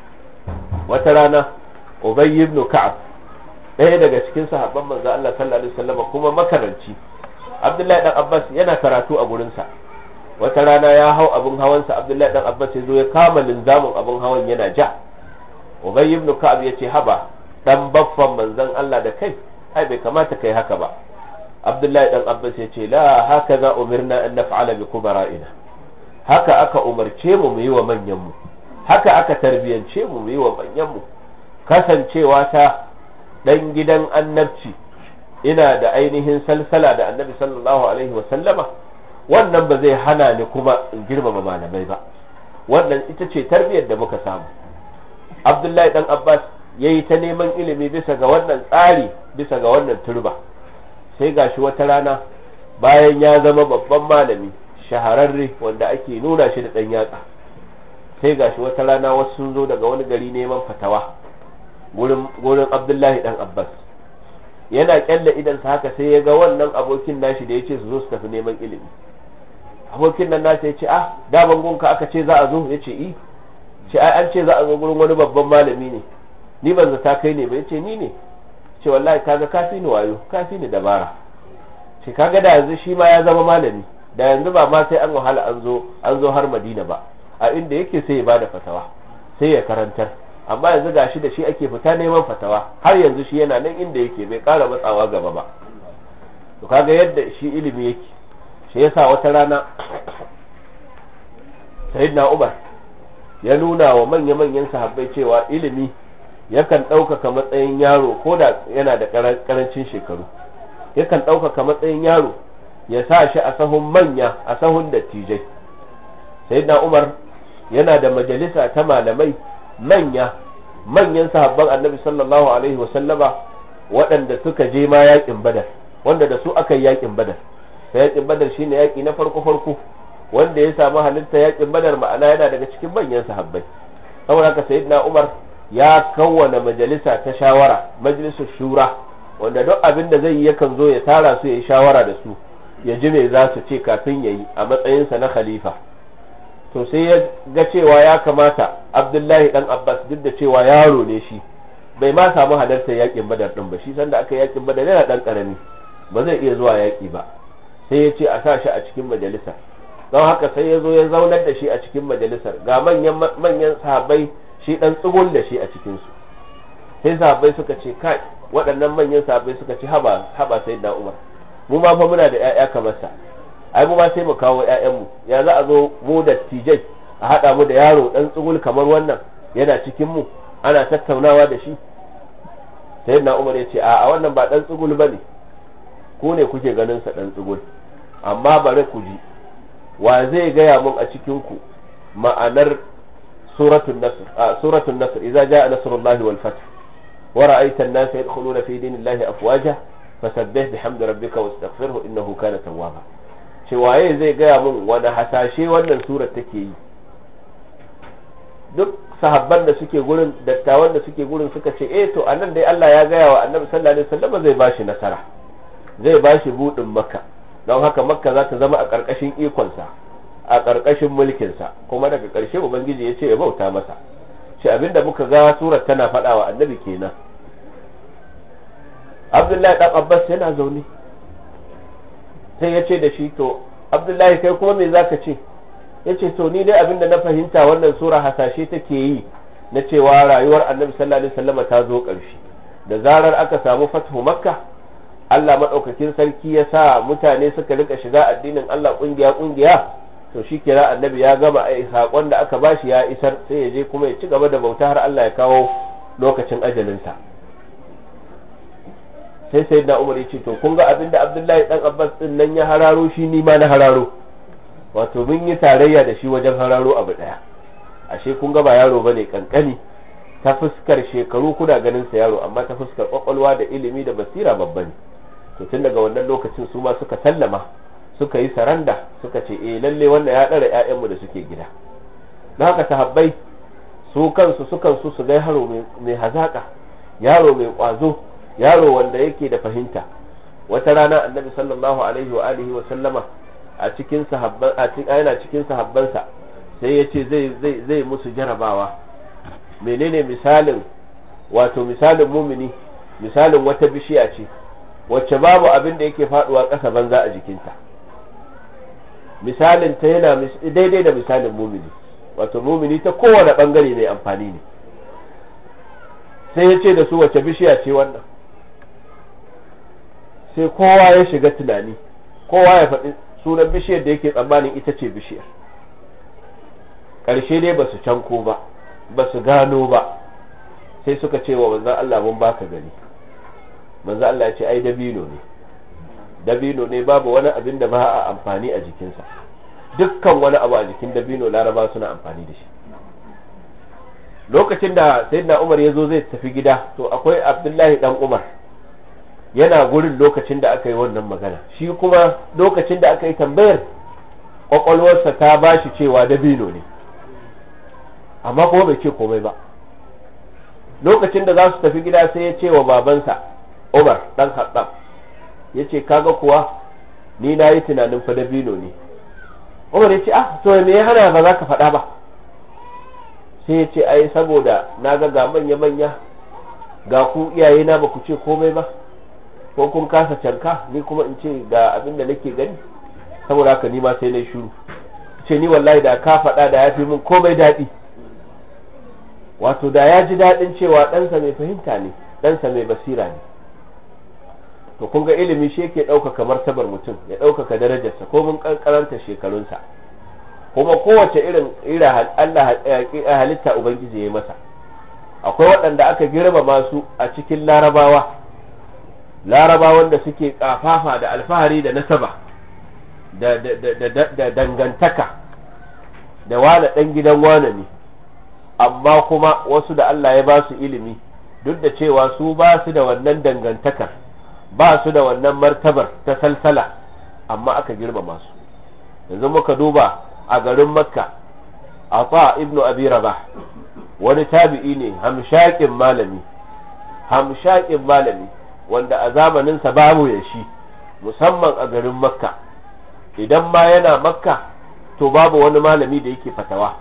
wata rana Ubay ibn Ka'ab ɗaya daga cikin sahabban manzo Allah sallallahu alaihi wasallam kuma makaranci Abdullahi dan Abbas yana karatu a gurinsa wata rana ya hau abin hawansa Abdullahi dan Abbas ya zo ya kama linzamin abin hawan yana ja Ubay ibn Ka'ab ya ce haba dan baffan manzon Allah da kai ai bai kamata kai haka ba Abdullahi dan Abbas ya ce la haka za umirna an naf'ala bi kubara'ina haka aka umarce mu mu yi wa manyan mu haka aka tarbiyance mu mu yi wa manyan mu kasancewa ta dan gidan annabci ina da ainihin salsala da annabi sallallahu alaihi wa sallama wannan ba zai hana ni kuma in girmama malamai ba wannan ita ce tarbiyyar da muka samu Abdullahi dan Abbas yayi ta neman ilimi bisa ga wannan tsari bisa ga wannan turba sai gashi wata rana bayan ya zama babban malami shahararre wanda ake nuna shi da ɗan yatsa sai gashi wata rana wasu sun zo daga wani gari neman fatawa gurin abdullahi dan abbas yana kyalle idansa haka sai ya ga wannan abokin nashi da ya ce su zo su tafi neman ilimi abokin nan nasa ya ce ah daman gunka aka ce za a zo ya ce i ce ai an ce za a zo gurin wani babban malami ne ni ban zata kai ne ba ya ce ni ne ce wallahi kaga ka fi ni wayo ka fi ni dabara ce kaga da yanzu shi ma ya zama malami da yanzu ba ma sai an wahala an zo an zo har Madina ba a inda yake sai ya bada fatawa sai ya karantar amma yanzu gashi da shi ake fita neman fatawa har yanzu shi yana nan inda yake bai kara matsawa gaba ba to kaga yadda shi ilimi yake shi yasa wata rana sayyidina Umar ya nuna wa manya-manyan sahabbai cewa ilimi yakan ɗaukaka matsayin yaro ko da yana da ƙarancin shekaru yakan ɗaukaka matsayin yaro ya sa shi a sahun manya a sahun dattijai sayyidina umar yana da majalisa ta malamai manya manyan sahabban annabi sallallahu alaihi wasallama waɗanda suka je ma yaƙin badar wanda da su aka yi yaƙin badar sai yaƙin badar shine yaƙi na farko farko wanda ya samu halitta yaƙin badar ma'ana yana daga cikin manyan sahabbai saboda haka sayyidina umar ya kawwana majalisa ta shawara majalisar shura wanda duk abin da zai yi yakan zo ya tara su ya yi shawara da su ya ji me za su ce kafin ya yi a matsayinsa na khalifa to sai ya ga cewa ya kamata abdullahi dan abbas duk da cewa yaro ne shi bai ma samu halartar yakin badar din ba shi sanda aka yakin badar yana dan karami ba zai iya zuwa yaki ba sai ya ce a sa shi a cikin majalisa don haka sai ya zo ya zaunar da shi a cikin majalisar ga manyan manyan sahabbai shi dan tsugun da shi a cikin su sai sahabbai suka ce kai waɗannan manyan sahabbai suka ce haba haba sayyidina umar mu ma fa muna da ƴaƴa kamar sa ai mu ma sai mu kawo ƴaƴanmu ya za a zo mu da tijai a haɗa mu da yaro dan tsugul kamar wannan yana cikin mu ana tattaunawa da shi sayyidina umar ya ce a wannan ba dan tsugul bane ku ne kuke ganin sa dan tsugul amma bari ku ji wa zai gaya mun a cikin ku ma'anar suratul nasr a suratul nasr idza jaa nasrullahi wal fath wa ra'aita an-nasa yadkhuluna fi dinillahi afwaja fasabbih bihamdi rabbika wastaghfirhu innahu kana tawwaba ce waye zai gaya mun wani hasashe wannan surar take yi duk sahabban da suke gurin dattawan da suke gurin suka ce eh to anan dai Allah ya gaya wa annabi sallallahu alaihi wasallam zai bashi nasara zai bashi budin makka don haka makka za ta zama a karkashin ikonsa a ƙarƙashin mulkinsa kuma daga ƙarshe ubangiji ya ce ya bauta masa shi abinda muka ga surar tana faɗa wa annabi kenan abdullahi ɗan abbas yana zaune sai ya ce da shi to abdullahi kai kuma me zaka ce ya ce to ni dai abinda na fahimta wannan sura hasashe take yi na cewa rayuwar annabi sallallahu alaihi wasallama ta zo ƙarshe da zarar aka samu fathu makka Allah madaukakin sarki ya sa mutane suka rika shiga addinin Allah kungiya kungiya to shi kira annabi ya gama ai sakon da aka bashi ya isar sai ya je kuma ya ci gaba da bauta har Allah ya kawo lokacin ajalinsa sai sai da Umar ya ce to kun ga abinda Abdullahi dan Abbas din nan ya hararo shi ni ma na hararo wato mun yi tarayya da shi wajen hararo abu daya ashe kun ga ba yaro bane kankani ta fuskar shekaru kuna ganin sa yaro amma ta fuskar kwakwalwa da ilimi da basira babba ne to tun daga wannan lokacin su ma suka sallama suka yi saranda suka ce eh lalle wannan ya dara ƴaƴanmu da suke gida don haka sahabbai su kansu sukan su su ga yaro mai hazaka yaro mai kwazo yaro wanda yake da fahimta wata rana annabi sallallahu alaihi wa alihi wa sallama a cikin sahabban a cikin yana cikin sahabbansa sai ya ce zai zai zai musu jarabawa menene misalin wato misalin mumini misalin wata bishiya ce wacce babu abin da yake faduwa ƙasa banza a jikinta misalin ta yana daidai da misalin mumini wato mumini ta kowane bangare mai amfani ne sai ya ce da su wacce bishiya ce wannan sai kowa ya shiga tunani kowa ya faɗi sunan bishiyar da yake tsammanin ita ce bishiyar ƙarshe dai ba su canko ba ba su gano ba sai suka ce wa manzan Allah mun baka gani manzan Allah ya ce ai dabino ne dabino ne babu wani abin da ba a amfani a jikinsa dukkan wani abu a jikin dabino laraba suna amfani da shi lokacin da sayyidina Umar ya zo zai tafi gida to akwai Abdullahi dan Umar yana gurin lokacin da aka yi wannan magana shi kuma lokacin da aka yi tambayar kwakwalwarsa ta bashi cewa dabino ne amma kuma bai ce komai ba lokacin da za su tafi gida sai ya ce wa babansa Umar dan Khattab ya ce kaga kuwa ni na yi tunanin fa dabino ne Umar ya ce ah to me ya hana ba za ka faɗa ba sai ya ce ai saboda na ga ga manya manya ga ku iyaye na ba ku ce komai ba ko kun kasa canka ni kuma in ce ga abin da nake gani saboda haka ni ma sai na shiru ce ni wallahi da ka faɗa da ya fi min komai daɗi wato da ya ji daɗin cewa ɗansa mai fahimta ne ɗansa mai basira ne to kun ga ilimi shi yake ɗaukaka martabar mutum ya ɗaukaka darajarsa ko mun ƙanƙaranta shekarunsa kuma kowace irin ira Allah halitta ubangiji ya yi masa akwai waɗanda aka girmama su a cikin larabawa larabawan da suke kafafa da alfahari da nasaba da, da dangantaka da wane ɗan gidan wane ne amma kuma wasu da Allah ya ba su ilimi duk da cewa su ba su da wannan dangantakar ba su da wannan martabar ta salsala amma aka girmama su yanzu muka duba a garin makka ata ibnu abi rabah wani tabi'i ne hamshakin malami hamshakin malami wanda a zamaninsa babu ya shi musamman a garin makka idan ma yana makka to babu wani malami da yake fatawa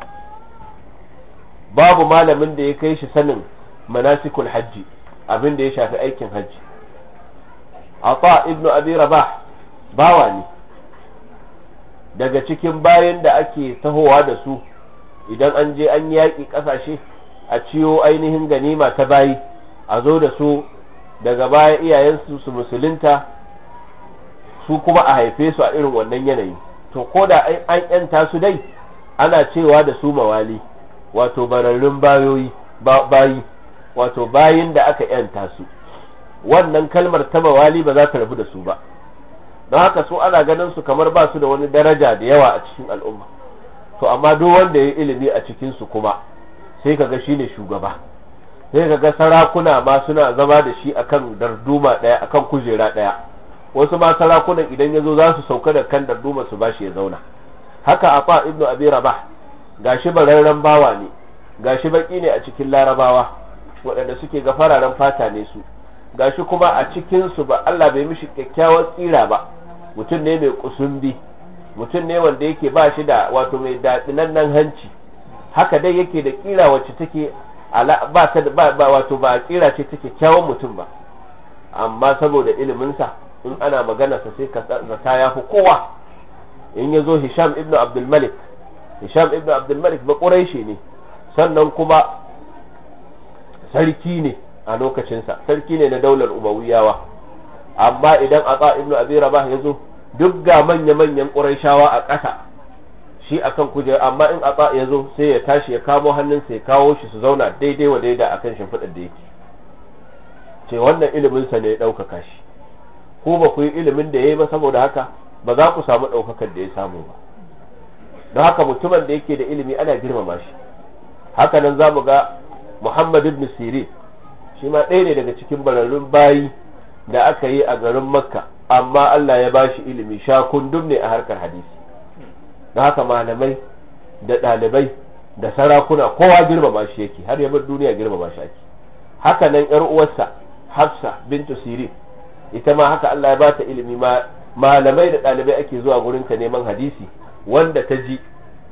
babu malamin da ya kai shi sanin manasikul hajji abin da ya shafi aikin hajji ata ibnu abi rabah bawa ne daga cikin bayan da ake tahowa da su idan an je an yaƙi ƙasashe a ciyo ainihin ganima ta bayi a zo da su daga baya iyayensu su musulunta su kuma a haife su a irin wannan yanayi to ko da an yanta su dai ana cewa da su mawali wato bararrun bayoyi bayi wato bayin da aka yanta su wannan kalmar ta mawali ba za ta rabu da su ba don haka su ana ganin su kamar ba su da wani daraja da yawa a cikin al'umma to amma duk wanda ya yi ilimi a cikin su kuma sai kaga shine shugaba sai kaga sarakuna ma suna zama da shi akan darduma daya akan kujera daya wasu ma sarakunan idan yazo za su sauka da kan darduma su bashi ya zauna haka afa ibnu abi rabah gashi bararren bawa ne gashi baki ne a cikin larabawa waɗanda suke ga fararen fata ne su gashi kuma a cikin su ba Allah bai mishi kyakkyawar tsira ba mutum ne mai kusumbi mutum ne wanda yake ba shi da wato mai daɗinannen hanci haka dai yake da kira wacce take ba ta ba wato ba kira ce take kyawun mutum ba amma saboda iliminsa in ana magana sa sai ka zata ya fi kowa in ya zo hisham ibnu abdul malik hisham ibnu abdul malik ba quraishi ne sannan kuma sarki ne a lokacinsa sarki ne na daular umayyawa amma idan ata ibnu abi rabah ya zo duk ga manya-manyan quraishawa a ƙasa shi akan kujera amma in ata ya zo sai ya tashi ya kamo hannunsa ya kawo shi su zauna daidai wa daida akan shimfiɗar da yake ce wannan ilimin sa ne ya ɗaukaka shi ko ba ku yi ilimin da ya yi ba saboda haka ba za ku samu ɗaukakar da ya samu ba don haka mutumin da yake da ilimi ana girmama shi haka nan za mu ga muhammad ibn sirin shi ma ɗaya ne daga cikin bararrun bayi da aka yi a garin makka amma allah ya bashi ilimi sha kundum ne a harkar hadisi don haka malamai da ɗalibai da sarakuna kowa girmama shi yake har ya bar duniya girmama shi ake haka nan yar uwarsa hafsa bintu sirin ita ma haka Allah ya bata ilimi ma malamai da ɗalibai ake zuwa gurin ka neman hadisi wanda ta ji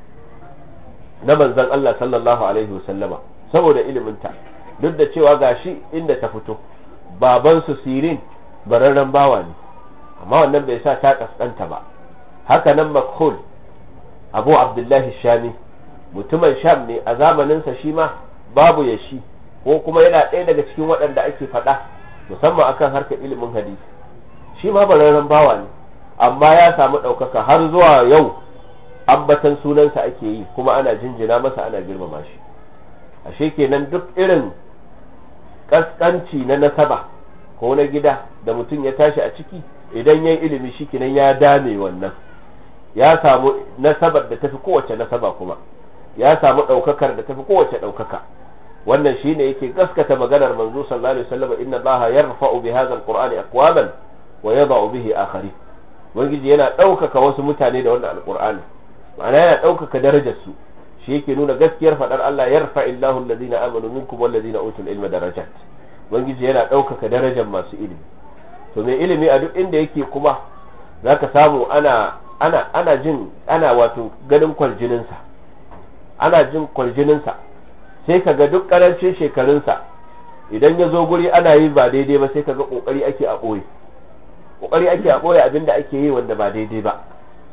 na manzon Allah sallallahu alaihi wasallama saboda iliminta duk da cewa gashi inda ta fito baban su sirin bararren bawa ne amma wannan bai sa ta kaskanta ba haka nan makhul abu abdullahi shami mutumin sham ne a zamaninsa shi ma babu ya shi ko kuma yana ɗaya daga cikin waɗanda ake faɗa musamman akan harkar ilimin hadisi shi ma bararren bawa ne amma ya samu ɗaukaka har zuwa yau ambatan sunansa ake yi kuma ana jinjina masa ana girmama shi ashe kenan duk irin kaskanci na nasaba ko na gida da mutum ya tashi a ciki idan ya ilimi shi kenan ya dame wannan ya samu nasabar da tafi kowace nasaba kuma ya samu ɗaukakar da tafi kowace ɗaukaka wannan shine yake gaskata maganar manzo sallallahu alaihi wasallam inna allaha yarfa'u bi hadha alqur'ani aqwaman wa yada'u bihi akharin ubangiji yana ɗaukaka wasu mutane da wannan alqur'ani ma'ana yana ɗaukaka darajar su shi yake nuna gaskiyar faɗar Allah yarfa illahu alladhina amanu minkum walladhina utul ilma darajat ubangiji yana ɗaukaka darajar masu ilimi to mai ilimi a duk inda yake kuma zaka samu ana ana ana jin ana wato ganin kwarjininsa ana jin kwarjininsa sai ka ga duk karancin shekarunsa idan ya zo guri ana yi ba daidai ba sai ka ga kokari ake a ɓoye kokari ake a ɓoye abinda ake yi wanda ba daidai ba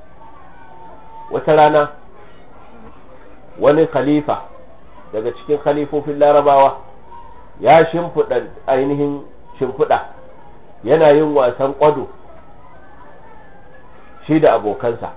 wata rana wani khalifa daga cikin khalifofin larabawa ya shimfiɗa ainihin shimfiɗa yana yin wasan ƙwado shi da abokansa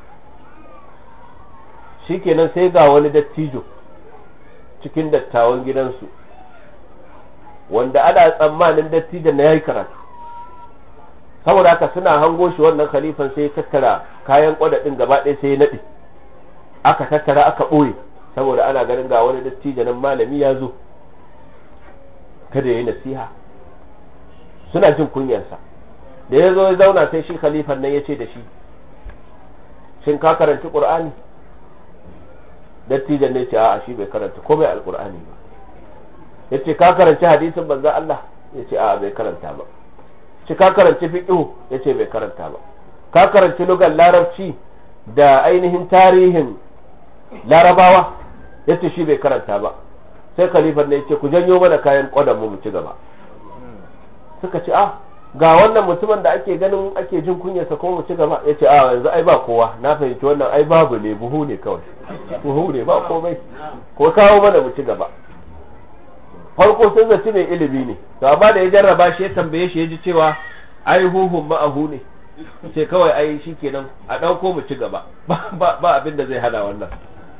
shikenan sai ga wani dattijo cikin dattawan gidansu wanda ana tsammanin dattijon na yayi karatu saboda haka suna hango shi wannan khalifan sai ya tattara kayan kwadadin gaba ɗaya sai ya naɗe aka tattara aka ɓoye saboda ana ganin ga wani dattijo nan malami ya zo kada ya yi nasiha suna jin kunyarsa da ya zo ya zauna sai shi khalifan nan ya ce da shi shin ka karanci qur'ani dattijan ne ce a'a shi bai karanta komai alqur'ani ba yace ka karanci hadisin manzon Allah yace a'a bai karanta ba ce ka karanci fiqh yace bai karanta ba ka karanci lugar larabci da ainihin tarihin larabawa yace shi bai karanta ba sai khalifan ne yace ku janyo mana kayan kodan mu mu ci gaba suka ce a ga wannan mutumin da ake ganin ake jin kunyarsa ko mu ci gaba ya ce a yanzu ai ba kowa na fahimci wannan ai babu ne buhu ne kawai buhu ne ba komai ko kawo mana mu ci gaba farko sun zaci mai ilimi ne to amma da ya jarraba shi ya tambaye shi ya ji cewa ai huhun ma'ahu ne ce kawai ai shi kenan a ɗauko mu ci gaba ba abin da zai hana wannan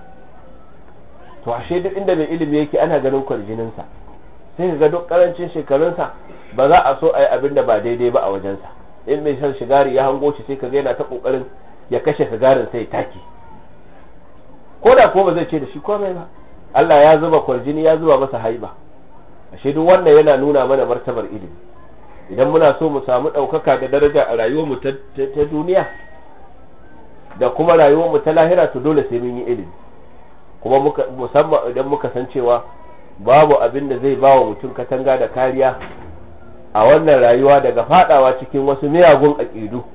to ashe duk inda mai ilimi yake ana ganin kwarjininsa sai ga duk karancin shekarunsa ba za a so a yi abin da ba daidai ba a wajensa in mai shan sigari ya hango shi sai ka yana ta kokarin ya kashe sigarin sai take ko da ko ba zai ce da shi komai ba Allah ya zuba kwarjini ya zuba masa haiba ashe duk wannan yana nuna mana martabar ilimi idan muna so mu samu ɗaukaka da daraja a rayuwarmu ta duniya da kuma rayuwarmu ta lahira to dole sai mun yi ilimi kuma musamman idan muka san cewa babu abin da zai ba wa mutum katanga da kariya a wannan rayuwa daga fadawa cikin wasu miyagun aƙidu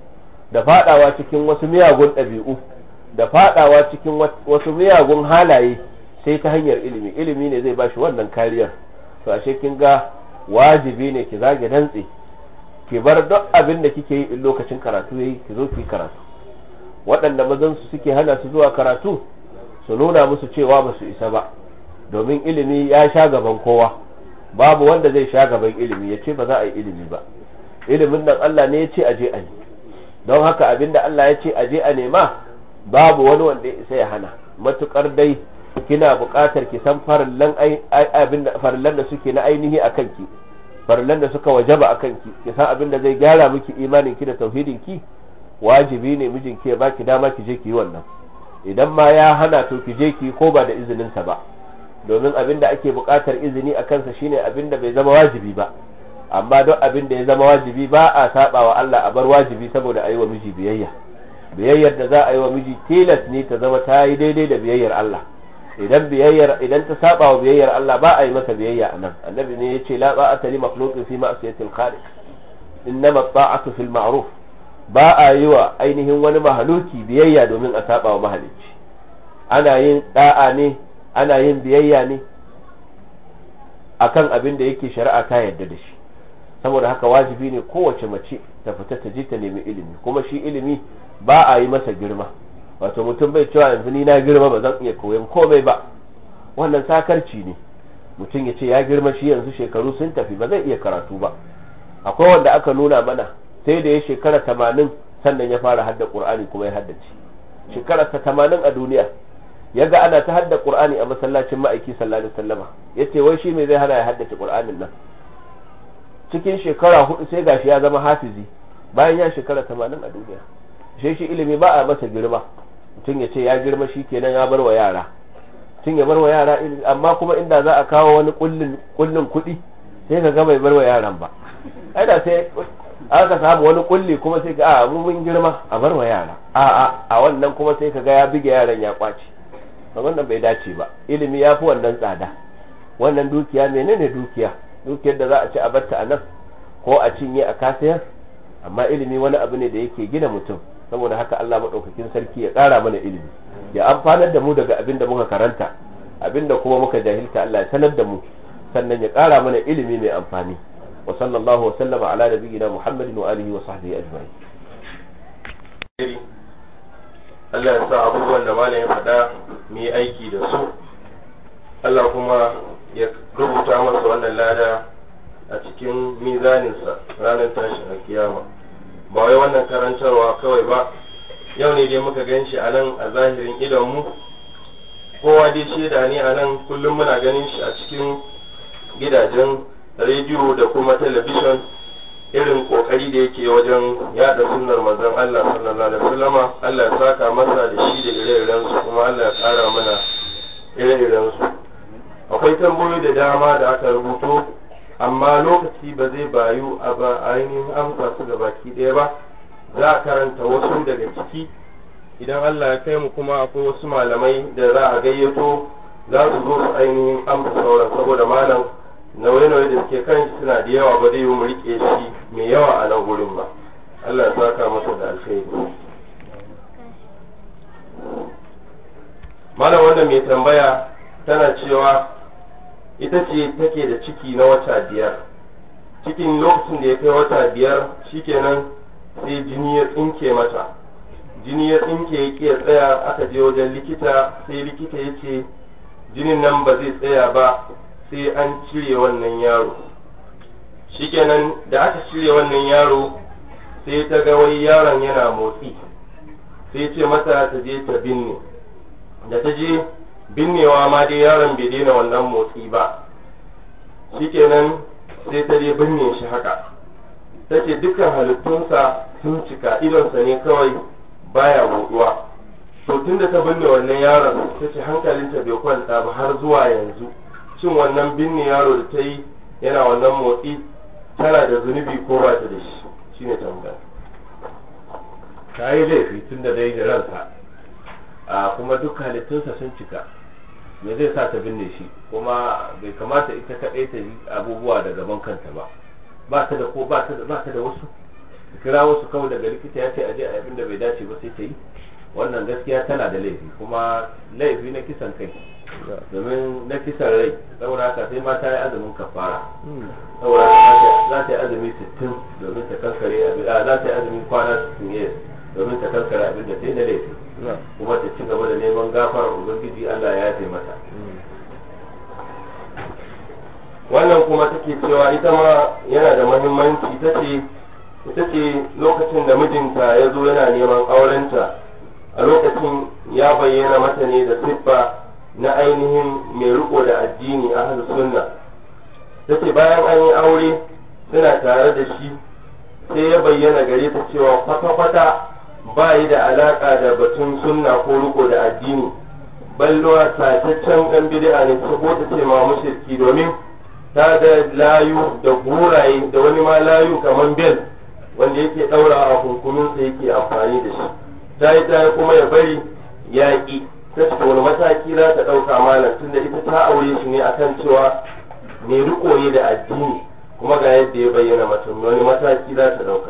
da fadawa cikin wasu miyagun ɗabi'u da fadawa cikin wasu miyagun halaye sai ta hanyar ilimi ilimi ne zai bashi wannan kariyar to ashe kin ga wajibi ne ki zage dantse ki bar duk abin da kike yi in lokacin karatu yayi ki zo ki karatu waɗanda mazan su suke hana su zuwa karatu su nuna musu cewa ba su isa ba domin ilimi ya sha gaban kowa babu wanda zai sha gaban ilimi ya ce ba za a yi ilimi ba ilimin nan Allah ne ya ce aje a yi don haka abinda Allah ya ce aje a nema babu wani wanda ya isa ya hana matukar dai kina buƙatar ki san farillan abin farillan da suke na ainihi a kanki farillan da suka wajaba a kanki ki san abin da zai gyara miki imanin ki da tauhidin ki wajibi ne mijinki ya baki dama ki je ki yi wannan idan ma ya hana to ki je ki ko ba da izinin sa ba domin abin da ake buƙatar izini a kansa shine abin da bai zama wajibi ba amma duk abin da ya zama wajibi ba a saba wa Allah a bar wajibi saboda a yi wa miji biyayya biyayyar da za a yi wa miji tilas ne ta zama ta yi daidai da biyayyar Allah idan biyayyar idan ta saba wa biyayyar Allah ba a yi masa biyayya anan annabi ne yace la ba'ata li makhluqin fi ma'siyatil khaliq innama ta'atu fil ma'ruf ba a yi wa ainihin wani mahaluki biyayya domin a saba wa mahalicci ana yin da'a ne ana yin biyayya ne akan abin da yake shari'a ta yarda da shi saboda haka wajibi ne kowace mace ta fita ta je ta nemi ilimi kuma shi ilimi ba a yi masa girma wato mutum bai cewa yanzu ni na girma ba zan iya koyon komai ba wannan sakarci ne mutum ya ce ya girma shi yanzu shekaru sun tafi ba zai iya karatu ba akwai wanda aka nuna mana sai da ya shekara tamanin sannan ya fara hadda qur'ani kuma ya haddace shekara ta tamanin a duniya ya ga ana ta hadda qur'ani a masallacin ma'aiki sallallahu alaihi wasallama yace wai shi me zai hana ya haddace qur'anin nan cikin shekara hudu sai gashi ya zama hafizi bayan ya shekara tamanin a duniya shi shi ilimi ba a masa girma mutum ya ce ya girma shi kenan ya bar wa yara mutum ya bar wa yara ilimi amma kuma inda za a kawo wani kullin kullin kuɗi sai ka ga bai bar wa yaran ba ai da sai aka samu wani kulli kuma sai ka a mu mun girma a bar wa yara a a a wannan kuma sai ka ga ya bige yaran ya kwace wannan bai dace ba ilimi ya fi wannan tsada wannan dukiya menene dukiya dukiyar da za a ci a batta a nan ko a cinye a kasayar amma ilimi wani abu ne da yake gina mutum saboda haka Allah maɗaukakin sarki ya ƙara mana ilimi ya amfanar da mu daga abin da muka karanta abin da kuma muka jahilta Allah ya sanar da mu sannan ya ƙara mana ilimi mai amfani wa sallallahu wa sallama ala nabiyyina Muhammadin wa alihi wa sahbihi ajma'in Allah ya sa abubuwan da malam ya faɗa mu yi aiki da su Allah kuma ya rubuta masa wannan lada a cikin mizaninsa ranar tashin alkiyama ba wai wannan karantarwa kawai ba yau ne dai muka gan shi a nan a zahirin idonmu kowa dai shaida ne a nan kullum muna ganin shi a cikin gidajen rediyo da kuma talabishin irin kokari da yake wajen yada sunnar manzon Allah sallallahu alaihi wasallama Allah ya saka masa da shi da ire-iren su kuma Allah ya kara mana ire-iren su akwai tambayoyi da dama da aka rubuto amma lokaci ba zai bayu a ba ainihin amsa su ga baki ɗaya ba za a karanta wasu daga ciki idan Allah ya kai mu kuma akwai wasu malamai da za a gayyato za su zo su ainihin amsa sauran saboda malam nauye-nauye da suke kan shi suna da yawa ba zai yi mu rike shi mai yawa a nan gurin ba Allah ya saka masa da alkhairi malam wannan mai tambaya tana cewa ita ce take da ciki na wata biyar cikin lokacin da ya kai wata biyar shikenan sai jini ya tsinke mata jini ya tsinke ya ƙi tsaya aka je wajen likita sai likita ya ce jinin nan ba zai tsaya ba sai an cire wannan yaro shikenan da aka cire wannan yaro sai ta ga wai yaron yana motsi sai ce mata ta je ta binne da ta je binnewa ma dai yaron bai daina wannan motsi ba shikenan sai ta je binne shi haka ta ce dukkan halittunsa sun cika idonsa ne kawai baya buɗuwa to tun da ta binne wannan yaron ta ce hankalinta bai kwanta ba har zuwa yanzu shin wannan binne yaro da ta yi yana wannan motsi tana da zunubi ko ba ta da shi shine tambaya ta yi laifi tun da dai da ransa a kuma duk halittunsa sun cika me zai sa ta binne shi kuma bai kamata ita kaɗai ta yi abubuwa da gaban kanta ba ba ta da ko ba ta da wasu kira wasu kawai daga likita ya ce aje a abin da bai dace ba sai ta yi wannan gaskiya tana da laifi kuma laifi na kisan kai domin na kisan rai saboda haka sai ma ta yi azumin kafara saboda haka za ta yi azumi 60 domin ta kankare abin a za ta yi azumin kwana 60 yes domin ta kankare abin da ta yi na laifi kuma ta ci gaba da neman gafarar ubangiji Allah ya yafe mata wannan kuma take cewa ita ma yana da muhimmanci ita ce ita ce lokacin da mijinta ya zo yana neman aurenta a lokacin ya bayyana mata ne da siffa na ainihin mai riko da addini a sunna ta ce bayan an yi aure suna tare da shi sai ya bayyana gare ta cewa kwata-kwata ba yi da alaka da batun sunna ko riko da addini ballowa sataccen ɗan bid'a ne ta ko ta ce ma mushriki domin ta da layu da guraye da wani ma layu kamar bel wanda yake ɗaura a kunkuminsa yake amfani da shi ta yi ta kuma ya bari yaƙi ta ce wani mataki za ta ɗauka malam tunda ita ta aure shi ne akan cewa mai riko ne da addini kuma ga yadda ya bayyana mutum wani mataki za ta ɗauka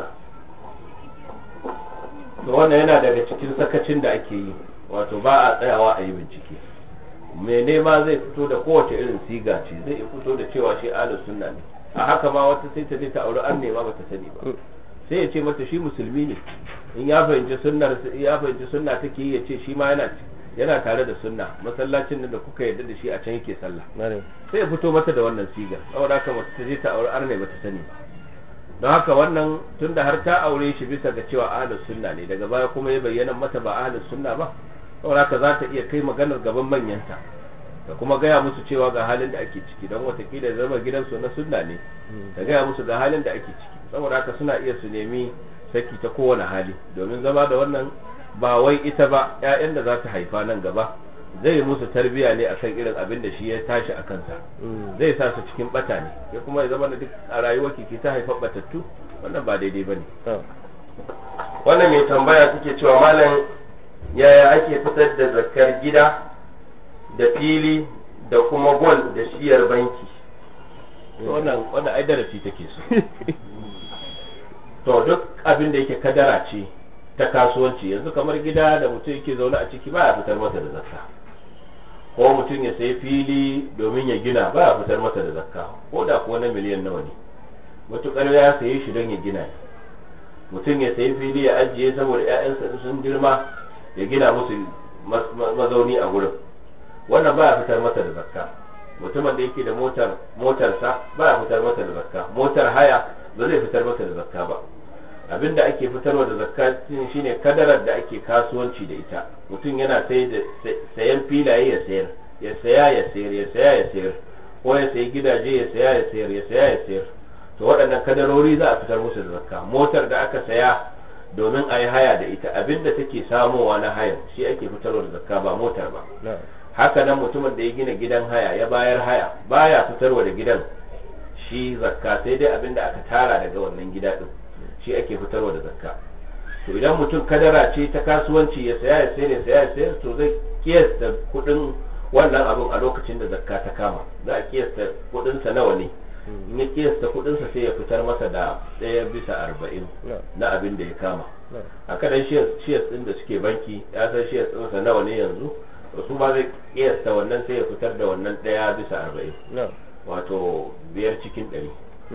to wannan yana daga cikin sakacin da ake yi wato ba a tsayawa a yi bincike mai nema zai fito da kowace irin siga ce zai fito da cewa shi ahlus sunna ne a haka ma wata sai ta je ta aure an nema bata sani ba sai ya ce mata shi musulmi ne in ya fahimci sunnar ya fahimci sunna take yi ya ce shi ma yana yana tare da sunna masallacin da kuka yarda da shi a can yake sallah sai ya fito mata da wannan sigar saboda haka mace ta je ta aure arne bata sani ba don haka wannan tunda har ta aure shi bisa ga cewa ahlus sunna ne daga baya kuma ya bayyana mata ba ahlus sunna ba saboda haka za ta iya kai maganar gaban manyanta da kuma gaya musu cewa ga halin da ake ciki don watakila zama gidansu na sunna ne da gaya musu ga halin da ake ciki saboda haka suna iya su nemi saki ta kowane hali domin zama da wannan ba wai ita ba ƴaƴan da za ta haifa nan gaba zai musu tarbiya ne akan irin abin da shi ya tashi a kansa zai sa su cikin bata ne ya kuma ya zama da duk a rayuwar ki ta haifa batattu wannan ba daidai bane wannan mai tambaya take cewa malam yaya ake fitar da zakar gida da fili da kuma gol da shiyar banki wannan wannan ai darasi take so to duk abin da yake kadara ce ta kasuwanci yanzu kamar gida da mutum yake zaune a ciki baya fitar masa da zakka ko mutum ya sayi fili domin ya gina baya fitar masa da zakka ko da kuwa na miliyan nawa ne matukar ya saye shi don ya gina ne mutum ya sayi fili ya ajiye saboda 'ya'yansa sun girma ya gina musu mazauni a gurin wannan baya fitar masa da zakka mutumin da yake da motar motarsa baya fitar masa da zakka motar haya ba zai fitar masa da zakka ba abinda ake fitarwa da zakka shine kadarar da ake kasuwanci da ita mutum yana sai da sayan filaye ya sayar ya saya ya sayar ya saya ya sayar ko ya sayi gidaje ya saya ya sayar ya saya ya sayar to waɗannan kadarori za a fitar musu da zakka motar da aka saya domin a yi haya da ita abinda take samowa na hayan shi ake fitarwa da zakka ba motar ba haka nan mutumin da ya gina gidan haya ya bayar haya baya fitarwa da gidan shi zakka sai dai abinda aka tara daga wannan gida din shi ake fitarwa da zakka to idan mutum kadara ce ta kasuwanci ya saya ya sayar ya saya ya sayar to zai kiyasta kudin wannan abin a lokacin da zakka ta kama za a kiyasta kudin sa nawa ne in ya kiyasta kudin sa sai ya fitar masa da ɗaya bisa arba'in na abin da ya kama haka dan shiyas din da suke banki ya san shiyas din sa nawa ne yanzu to su ba zai kiyasta wannan sai ya fitar da wannan ɗaya bisa arba'in wato biyar cikin ɗari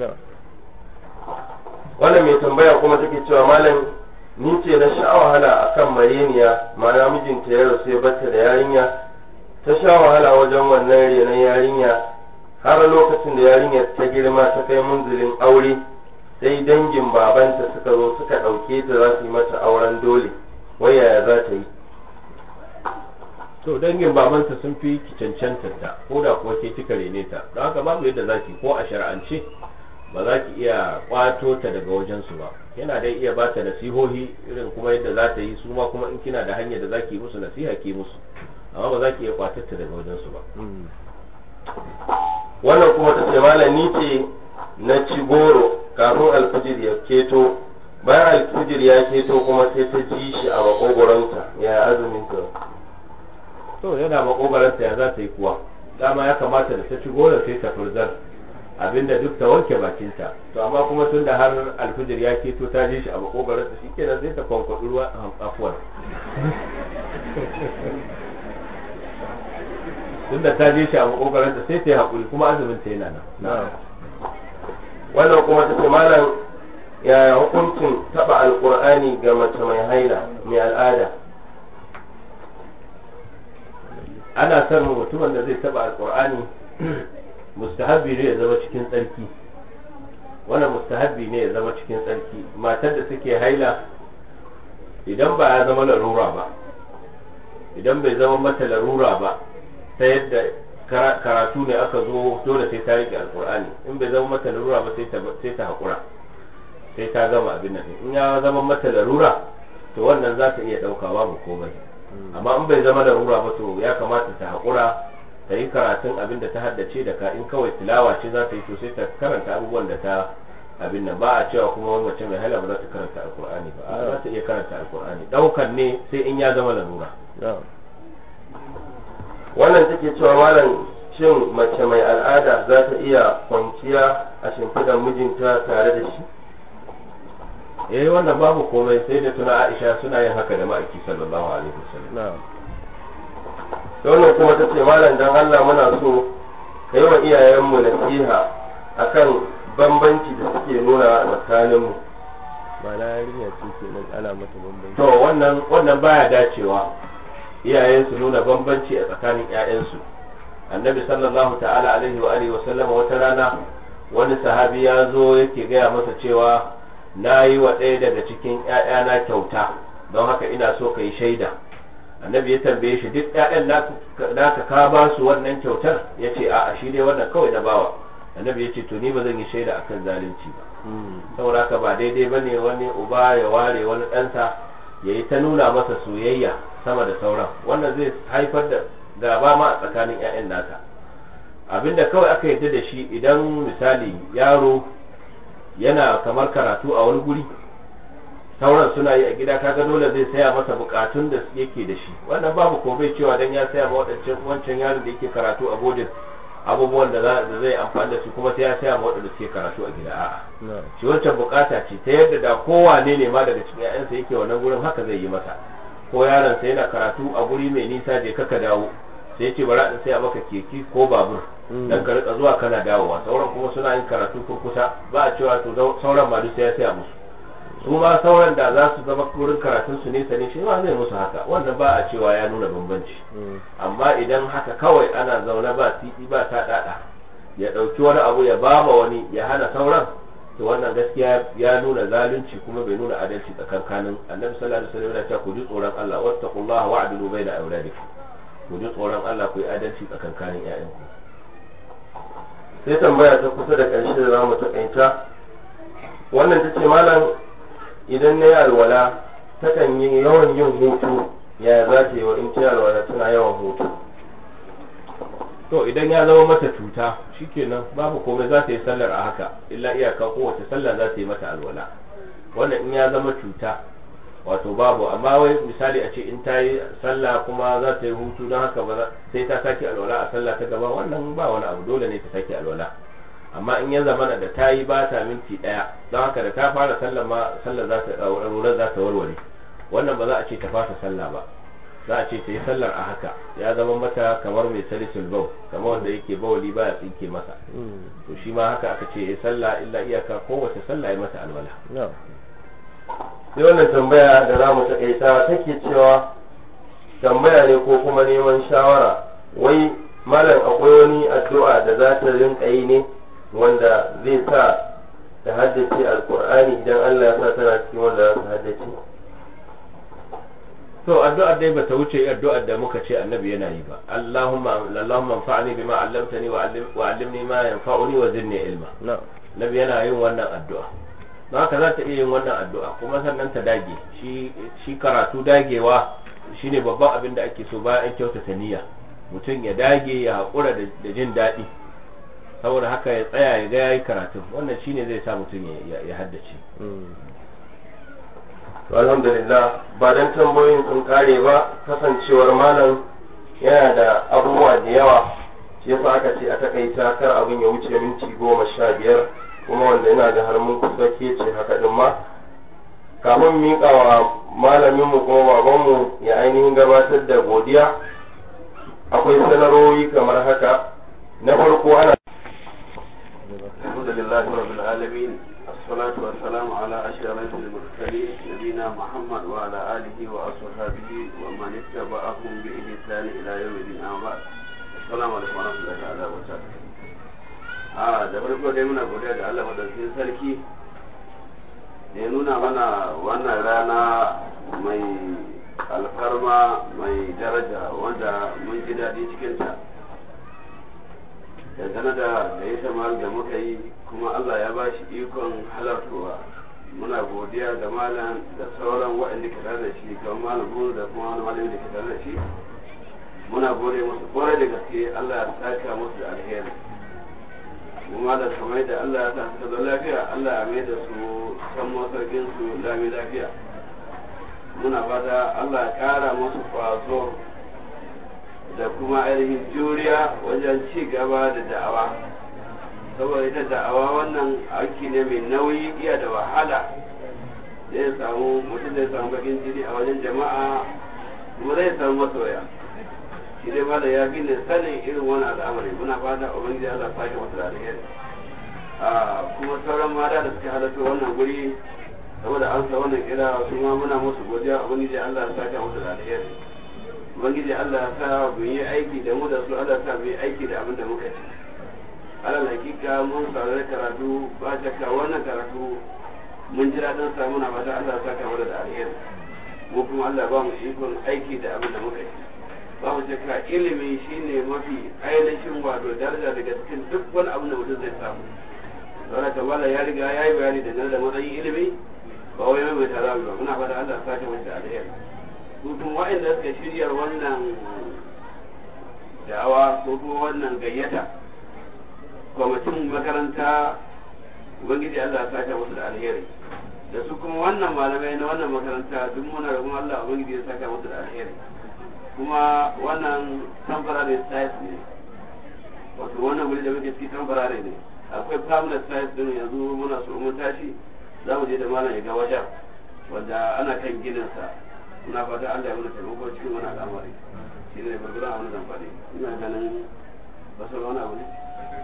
wannan mai tambaya kuma take cewa malam ni ce na sha wahala akan mareniya ma'ana mijinta ya rasu ya bata da yarinya ta sha wahala wajen wannan renon yarinya har lokacin da yarinyar ta girma ta kai munzulin aure sai dangin babanta suka zo suka ɗauke ta za su yi mata auren dole wai yaya za ta yi to dangin babanta sun fi cancantar ta ko da kuwa ke kika rene ta don haka babu yadda za ki ko a shar'ance ba za ki iya kwato ta daga wajensu ba yana dai iya ba ta nasihohi irin kuma yadda za ta yi su ma kuma in kina da hanyar da za ki musu nasiha ki musu amma ba za ki iya kwatar ta daga wajensu ba wannan kuma ta ce malam ni ce na ci goro kafin alfijir ya keto bayan alfijir ya keto kuma sai ta ji shi a makogoronta ya azumin ta to yana makogoronta ya za ta yi kuwa dama ya kamata da ta ci goro sai ta furzar abinda duk ta wanke bakinta to amma kuma tun da har alfijir ya keto ta je shi a makogarar ta shikenan sai ta kwankwaɗi ruwa afuwar tun da ta je shi a makogarar ta sai ta yi haƙuri kuma azumin ta yana nan wannan kuma ta ce malam yaya hukuncin taba alkur'ani ga mace mai haila mai al'ada ana son mutumin da zai taba alkur'ani mustahabbi ne ya zama cikin tsarki wannan mustahabbi ne ya zama cikin tsarki matar da take haila idan ba ya zama larura ba idan bai zama mata larura ba ta yadda karatu ne aka zo dole sai ta rike alkur'ani in bai zama mata larura ba sai ta sai ta hakura sai ta gama abin nan in ya zama mata larura to wannan za ta iya dauka babu komai amma in bai zama larura ba to ya kamata ta hakura ta yi karatun abin da ta haddace da ka in kawai tilawa ce za ta yi to sai ta karanta abubuwan da ta abin nan ba a cewa kuma wani mace mai hala ba za ta karanta alkur'ani ba a za ta iya karanta alkur'ani daukan ne sai in ya zama larura wannan take cewa malam shin mace mai al'ada za ta iya kwanciya a shimfiɗar mijinta tare da shi eh wannan babu komai sai da tuna Aisha suna yin haka da ma'aiki sallallahu alaihi wasallam wannan kuma ta ce malam dan Allah muna so ka yi wa iyayenmu nasiha akan bambanci da suke nuna a tsakaninmu ba na yarinya ce ke nan ana mata bambanci to wannan wannan baya dacewa iyayen su nuna bambanci a tsakanin ƴaƴansu annabi sallallahu ta'ala alaihi wa alihi wa sallama wata rana wani sahabi ya zo yake gaya masa cewa na yi wa ɗaya daga cikin ‘ya'yana kyauta don haka ina so ka yi shaida annabi ya tambaye shi duk ‘ya'yan naka ka ba su wannan kyautar ya ce a shi dai wannan kawai na bawa annabi ya ce to ni ba zan yi shaida akan zalunci ba saboda haka ba daidai ba ne wani uba ya ware wani ɗansa ya yi ta nuna masa soyayya sama da sauran wannan zai haifar da gaba ma a tsakanin ‘ya'yan naka abinda kawai aka yarda da shi idan misali yaro yana kamar karatu a wani guri sauran suna yi a gida kaga dole zai saya masa bukatun da yake da shi wannan babu ko bai cewa dan ya saya ma wadancan wancan yaron da yake karatu a bodin abubuwan da zai amfani da su kuma sai ya saya ma wadanda suke karatu a gida a'a shi wancan bukata ce ta yadda da kowane ne ma daga cikin ƴaƴansa yake wannan gurin haka zai yi masa ko yaron sa yana karatu a guri mai nisa je kaka dawo sai ya ce bara in saya maka keke ko babur dan ka rika zuwa kana dawowa sauran kuma suna yin karatu kurkusa ba a cewa to sauran ma duk sai ya saya musu su ma sauran da za su zama wurin karatun su nesa ne shi ma zai musu haka wannan ba a cewa ya nuna bambanci amma idan haka kawai ana zaune ba titi ba ta dada ya dauki wani abu ya bama wani ya hana sauran to wannan gaskiya ya nuna zalunci kuma bai nuna adalci tsakankanin annabi sallallahu alaihi wasallam ya ce ku ji tsoron Allah wattaqullaha wa'dilu baina awladikum ku ji tsoron Allah ku yi adalci tsakankanin ƴaƴanku sai tambaya ta kusa da ƙarshe da zamu taƙaita wannan ta ce malam idan na yi alwala takan yi yawan yin hutu ya za ta yi wa in ta yi alwala tana yawan hutu to idan ya zama mata cuta shikenan babu komai za ta yi sallar a haka illa iyaka kowace sallah za ta yi mata alwala wannan in ya zama cuta wato babu amma wai misali a ce in ta yi sallah kuma za ta yi hutu don haka ba sai ta sake alwala a sallah ta gaba wannan ba wani abu dole ne ta sake alwala amma in ya zama da ta yi ba ta minti daya don haka da ta fara sallah ma sallah za ta alwala za ta warware wannan ba za a ce ta fasa sallah ba za a ce ta yi sallar a haka ya zama mata kamar mai salisul bau kamar wanda yake bawali ba ya tsinke masa to shi ma haka aka ce ya sallah illa iyaka kowace sallah ya mata alwala sai wannan tambaya da za mu taƙaita take cewa tambaya ne ko kuma neman shawara wai malam akwai wani addu'a da za ta rinka yi ne wanda zai sa ta haddace alkur'ani idan Allah ya sa tana cikin wanda za ta haddace to addu'ar dai bata wuce addu'ar da muka ce annabi yana yi ba Allahumma Allahumma anfa'ni bima 'allamtani wa 'allimni ma yanfa'uni wa zidni ilma nabi yana yin wannan addu'a don haka za ta iya yin wannan addu'a kuma sannan ta dage shi shi karatu dagewa shine babban abin da ake so bayan an kyautata niyya mutum ya dage ya haƙura da jin daɗi saboda haka ya tsaya ya ga yayi karatu wannan shine zai sa mutum ya haddace alhamdulillah ba dan tambayoyin sun kare ba kasancewar malam yana da abubuwa da yawa shi yasa aka ce a takaita kar abin ya wuce minti goma sha biyar kuma wanda yana da har mun kusa ke ce haka din ma kafin miƙa wa malaminmu kuma babanmu ya ainihin gabatar da godiya akwai sanarwoyi kamar haka na farko ana الحمد لله رب العالمين الصلاة والسلام على أشرف المرسلين نبينا محمد وعلى آله وأصحابه ومن اتبعهم بإحسان إلى يوم الدين أما بعد السلام عليكم ورحمة الله تعالى وبركاته a da farko dai muna godiya da Allah madaukakin sarki da ya nuna mana wannan rana mai alfarma mai daraja wanda mun ji daɗi cikinta dangane da da ya samar da muka yi kuma Allah ya ba shi ikon halartowa muna godiya ga malam da sauran waɗanda ke tare da shi kamar malam buru da kuma wani malami da ke tare da shi muna gode musu kwarai da gaske Allah ya saka musu da alheri kuma da kamar da Allah ya sa su da lafiya Allah ya mai da su san masarkin su lami lafiya muna fata Allah ya kara musu kwazo da kuma ainihin juriya wajen ci gaba da da'awa saboda ita da'awa wannan aiki ne mai nauyi iya da wahala zai samu mutum zai samu bakin jini a wajen jama'a kuma zai samu masoya shi dai ma da ya fi ne sanin irin wani al'amari muna fata ubangiji Allah sake masa da alheri kuma sauran mata da suka halarta wannan guri saboda an sa wannan kira su ma muna musu godiya ubangiji Allah ya sake masa da alheri ubangiji Allah ya sa mu yi aiki da mu da su Allah ya sa mu yi aiki da abin da muka ci alal hakika mun saurari karatu ba shakka wannan karatu mun ji daɗin sa muna fata Allah ya saka mana da alheri mu kuma Allah ba mu ikon aiki da abin da muka ci ba mu shakka ilimi shine mafi ainihin wato daraja daga cikin duk wani abu da mutum zai samu saboda kamala ya riga ya yi bayani da da matsayin ilimi ba wai mai tara ba muna fata Allah ya saka mana da alheri su kuma waɗanda suka shirya wannan da'awa ko kuma wannan gayyata kwamitin makaranta ubangiji Allah ya saka musu da alheri da su kuma wannan malamai na wannan makaranta duk muna roƙon Allah ubangiji ya saka musu da alheri kuma wannan temporary site ne wato wannan wuri da muke ciki temporary ne akwai permanent site din yanzu muna so mun tashi za mu je da malam ya ga wajen wanda ana kan ginin sa muna fata Allah ya mana taimako cikin wani al'amari shi ne gurguran abin zan faɗi ina ganin basar wani abu ne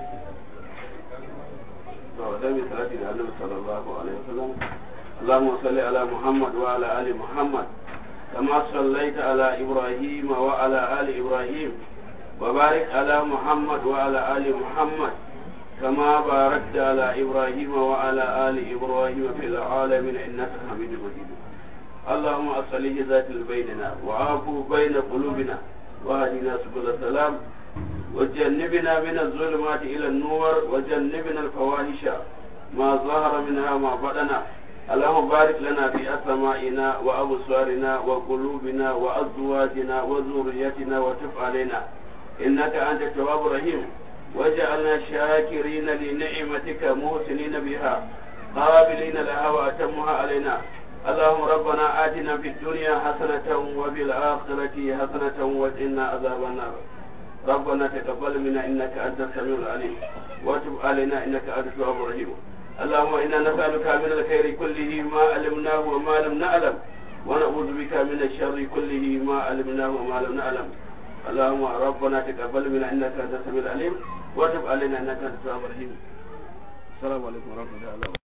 to dan mi salati da Annabi sallallahu alaihi wasallam اللهم صل على محمد وعلى ال محمد كما صليت على إبراهيم وعلى آل إبراهيم وبارك على محمد وعلى آل محمد كما باركت على إبراهيم وعلى آل إبراهيم في العالمين إنك حميد مجيد اللهم أصلح ذات بيننا وعافو بين قلوبنا واهدنا سبل السلام وجنبنا من الظلمات إلى النور وجنبنا الفواحش ما ظهر منها ما بدنا اللهم بارك لنا في أسمائنا وأبصارنا وقلوبنا وأزواجنا وذريتنا وتب علينا إنك أنت التواب الرحيم وجعلنا شاكرين لنعمتك محسنين بها قابلين لها وأتمها علينا اللهم ربنا آتنا في الدنيا حسنة وفي الآخرة حسنة وقنا عذاب النار ربنا تقبل منا إنك أنت السميع العليم وتب علينا إنك أنت التواب الرحيم اللهم إنا نسألك من الخير كله ما علمناه وما لم نعلم ونعوذ بك من الشر كله ما علمناه وما لم نعلم اللهم ربنا تقبل منا إنك أنت السميع العليم وتب علينا إنك أنت التواب الرحيم السلام عليكم ورحمة الله